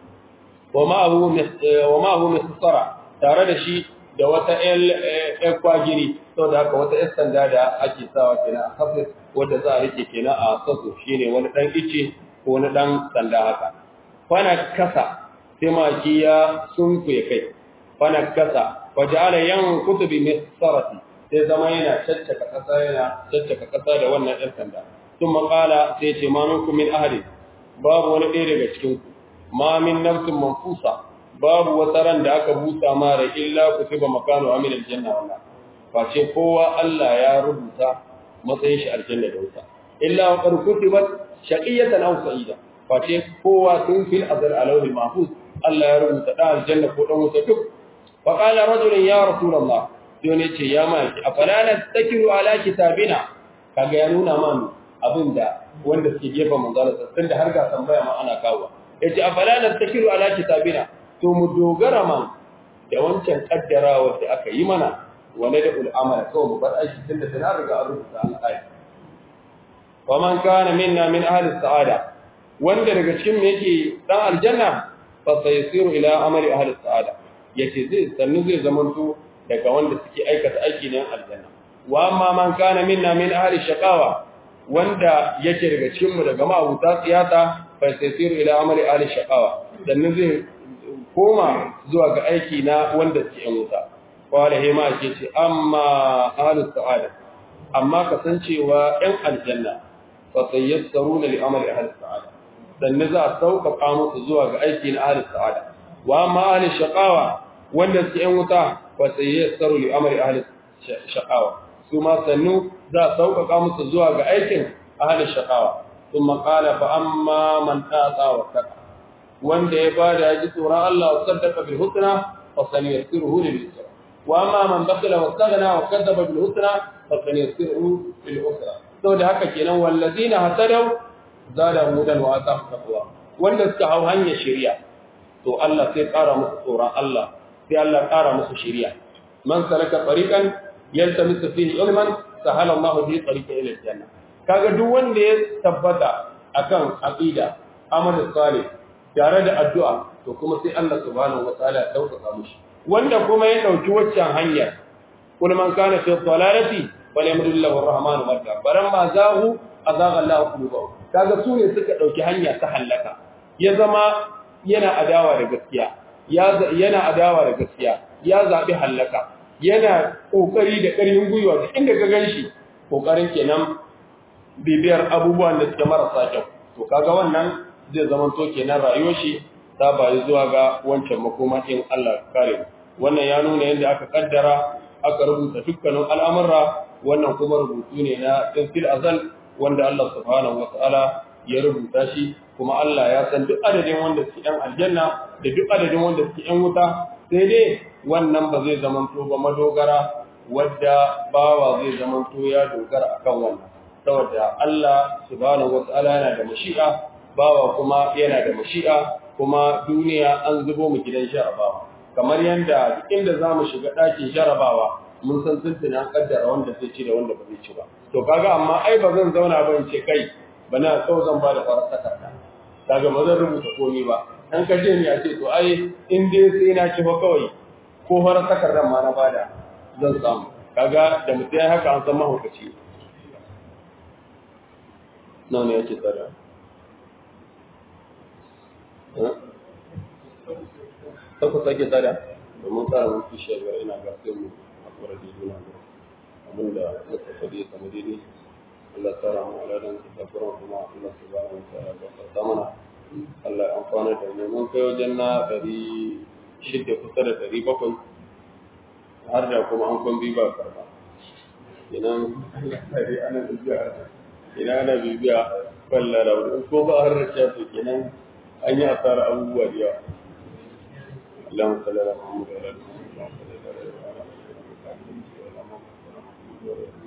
wa ma'ahu wa ma'ahu misara tare da shi da wata ƴan kwagiri saboda haka wata ƴan sanda da ake sawa kenan a kafin wadda za a rike kenan a sasso shine wani ɗan ice ko wani ɗan sanda haka fana kasa sai maki ya sunkuye kai fana kasa waje ala yan kutubi mai sarati sai zama yana caccaka kasa yana caccaka kasa da wannan ɗan sanda sun makala sai ce ma minku min ahadin babu wani ɗaya daga cikin ma min nafsin manfusa babu wata ran da aka busa mara illa kutiba makanu amin aljanna wala face kowa Allah ya rubuta matsayin shi aljanna da wuta illa wa qad kutibat shaqiyatan aw sa'ida face kowa tun fil azal alawhi mahfuz Allah ya rubuta da aljanna ko dan wuta duk fa qala rajulun ya rasulullah sai ne ce ya mai afala nastakiru ala kitabina kaga ya nuna man abinda wanda suke gefen manzala tun da har ga tambaya ma ana kawo yace afala nastakiru ala kitabina to mu dogara man da wancan kaddarawa da aka yi mana wane da ul'amala kawai mu bar aiki tun da tana riga an rubuta an ayi wa man kana minna min ahli sa'ada wanda daga cikin mu yake dan aljanna fa sayasiru ila amali ahli sa'ada yace zai sannu zai zamanto daga wanda suke aikata aiki ne aljanna wa amma man kana minna min ahli shaqawa wanda yake daga cikin mu daga ma'abuta siyasa fa sayasiru ila amali ahli shaqawa sannu zai koma zuwa ga aiki na wanda ke yan wuta wala hema ke ce amma ahlus sa'ada amma kasancewa yan aljanna fa sayassaruna li amali ahlus sa'ada dan za a sauƙaƙa musu zuwa ga aiki na ahlus sa'ada wa amma ahlus shaqawa wanda ke yan wuta fa sayassaru li amali ahlus shaqawa su ma sannu za a sauƙaƙa musu zuwa ga aikin ahlus shaqawa ثم قال فأما من آتى واتقى wanda ya bada ya ji tsoron Allah wa saddaka bil husna fa sanyassiruhu lil yusra wa amma man bakala wa staghna wa kadzaba bil husna fa sanyassiruhu lil usra saboda haka kenan wallazina hasadaw zada hudan wa atahum taqwa wanda suka hau hanyar shari'a to Allah sai ƙara musu tsoron Allah sai Allah ƙara musu shari'a man salaka tariqan yaltamisu fihi ilman sahala Allahu bihi tariqan ila janna kaga duk wanda ya tabbata akan aqida amal salih tare da addu'a to kuma sai Allah subhanahu wataala ya dauka mishi wanda kuma ya dauki waccan hanya kul man kana fi dhalalati falyamdulillahu arrahmanu madda baran ma zahu azaga Allah qulubahu kaga su ne suka dauki hanya ta halaka ya zama yana adawa da gaskiya yana adawa da gaskiya ya zabi halaka yana kokari da ƙarfin gwiwa da inda ka ganshi kokarin kenan bibiyar abubuwan da suke marasa kyau to kaga wannan zai zama to kenan rayuwar shi ta bayi zuwa ga wancan makoma in Allah kare wannan ya nuna yadda aka kaddara aka rubuta dukkanin al'amura wannan kuma rubutu ne na tafsir azal wanda Allah subhanahu wataala ya rubuta shi kuma Allah ya san duk adadin wanda suke ɗan aljanna da duk adadin wanda suke ɗan wuta sai dai wannan ba zai zamanto ba madogara wadda bawa zai zamanto ya dogara akan wannan saboda Allah subhanahu wataala yana da mashi'a bawa kuma yana da mashi'a kuma duniya an zubo mu gidan jarabawa kamar yanda duk inda zamu shiga ɗakin jarabawa mun san tuntuna an kaddara wanda zai ci da wanda ba zai ci ba to kaga amma ai ba zan zauna ba in ce kai bana kawai zan ba da farar takarda kaga ba zan rubuta komai ba an ka je ni a ce to ai in dai sai na ci fa kawai ko farar takardar ma na bada zan samu kaga da mutum ya haka an san mahaukaci nawa ne yake tsada ta ku sake tsada domin tsara mun fi shiyar ina ga sai mu akwai da juna ga abinda muka faɗi kamar daidai Allah tsara mu aladan su tafiran kuma Allah su ba mu tsara da fata mana Allah ya amfana da mu mun kai wajen na ɗari shida kusa da ɗari bakwai har da kuma an kwan biba karba idan ana bibiya idan ana bibiya falla da wani ko ba har rasha to kenan an yi asara abubuwa da yawa اللهم صل على محمد وعلى ال محمد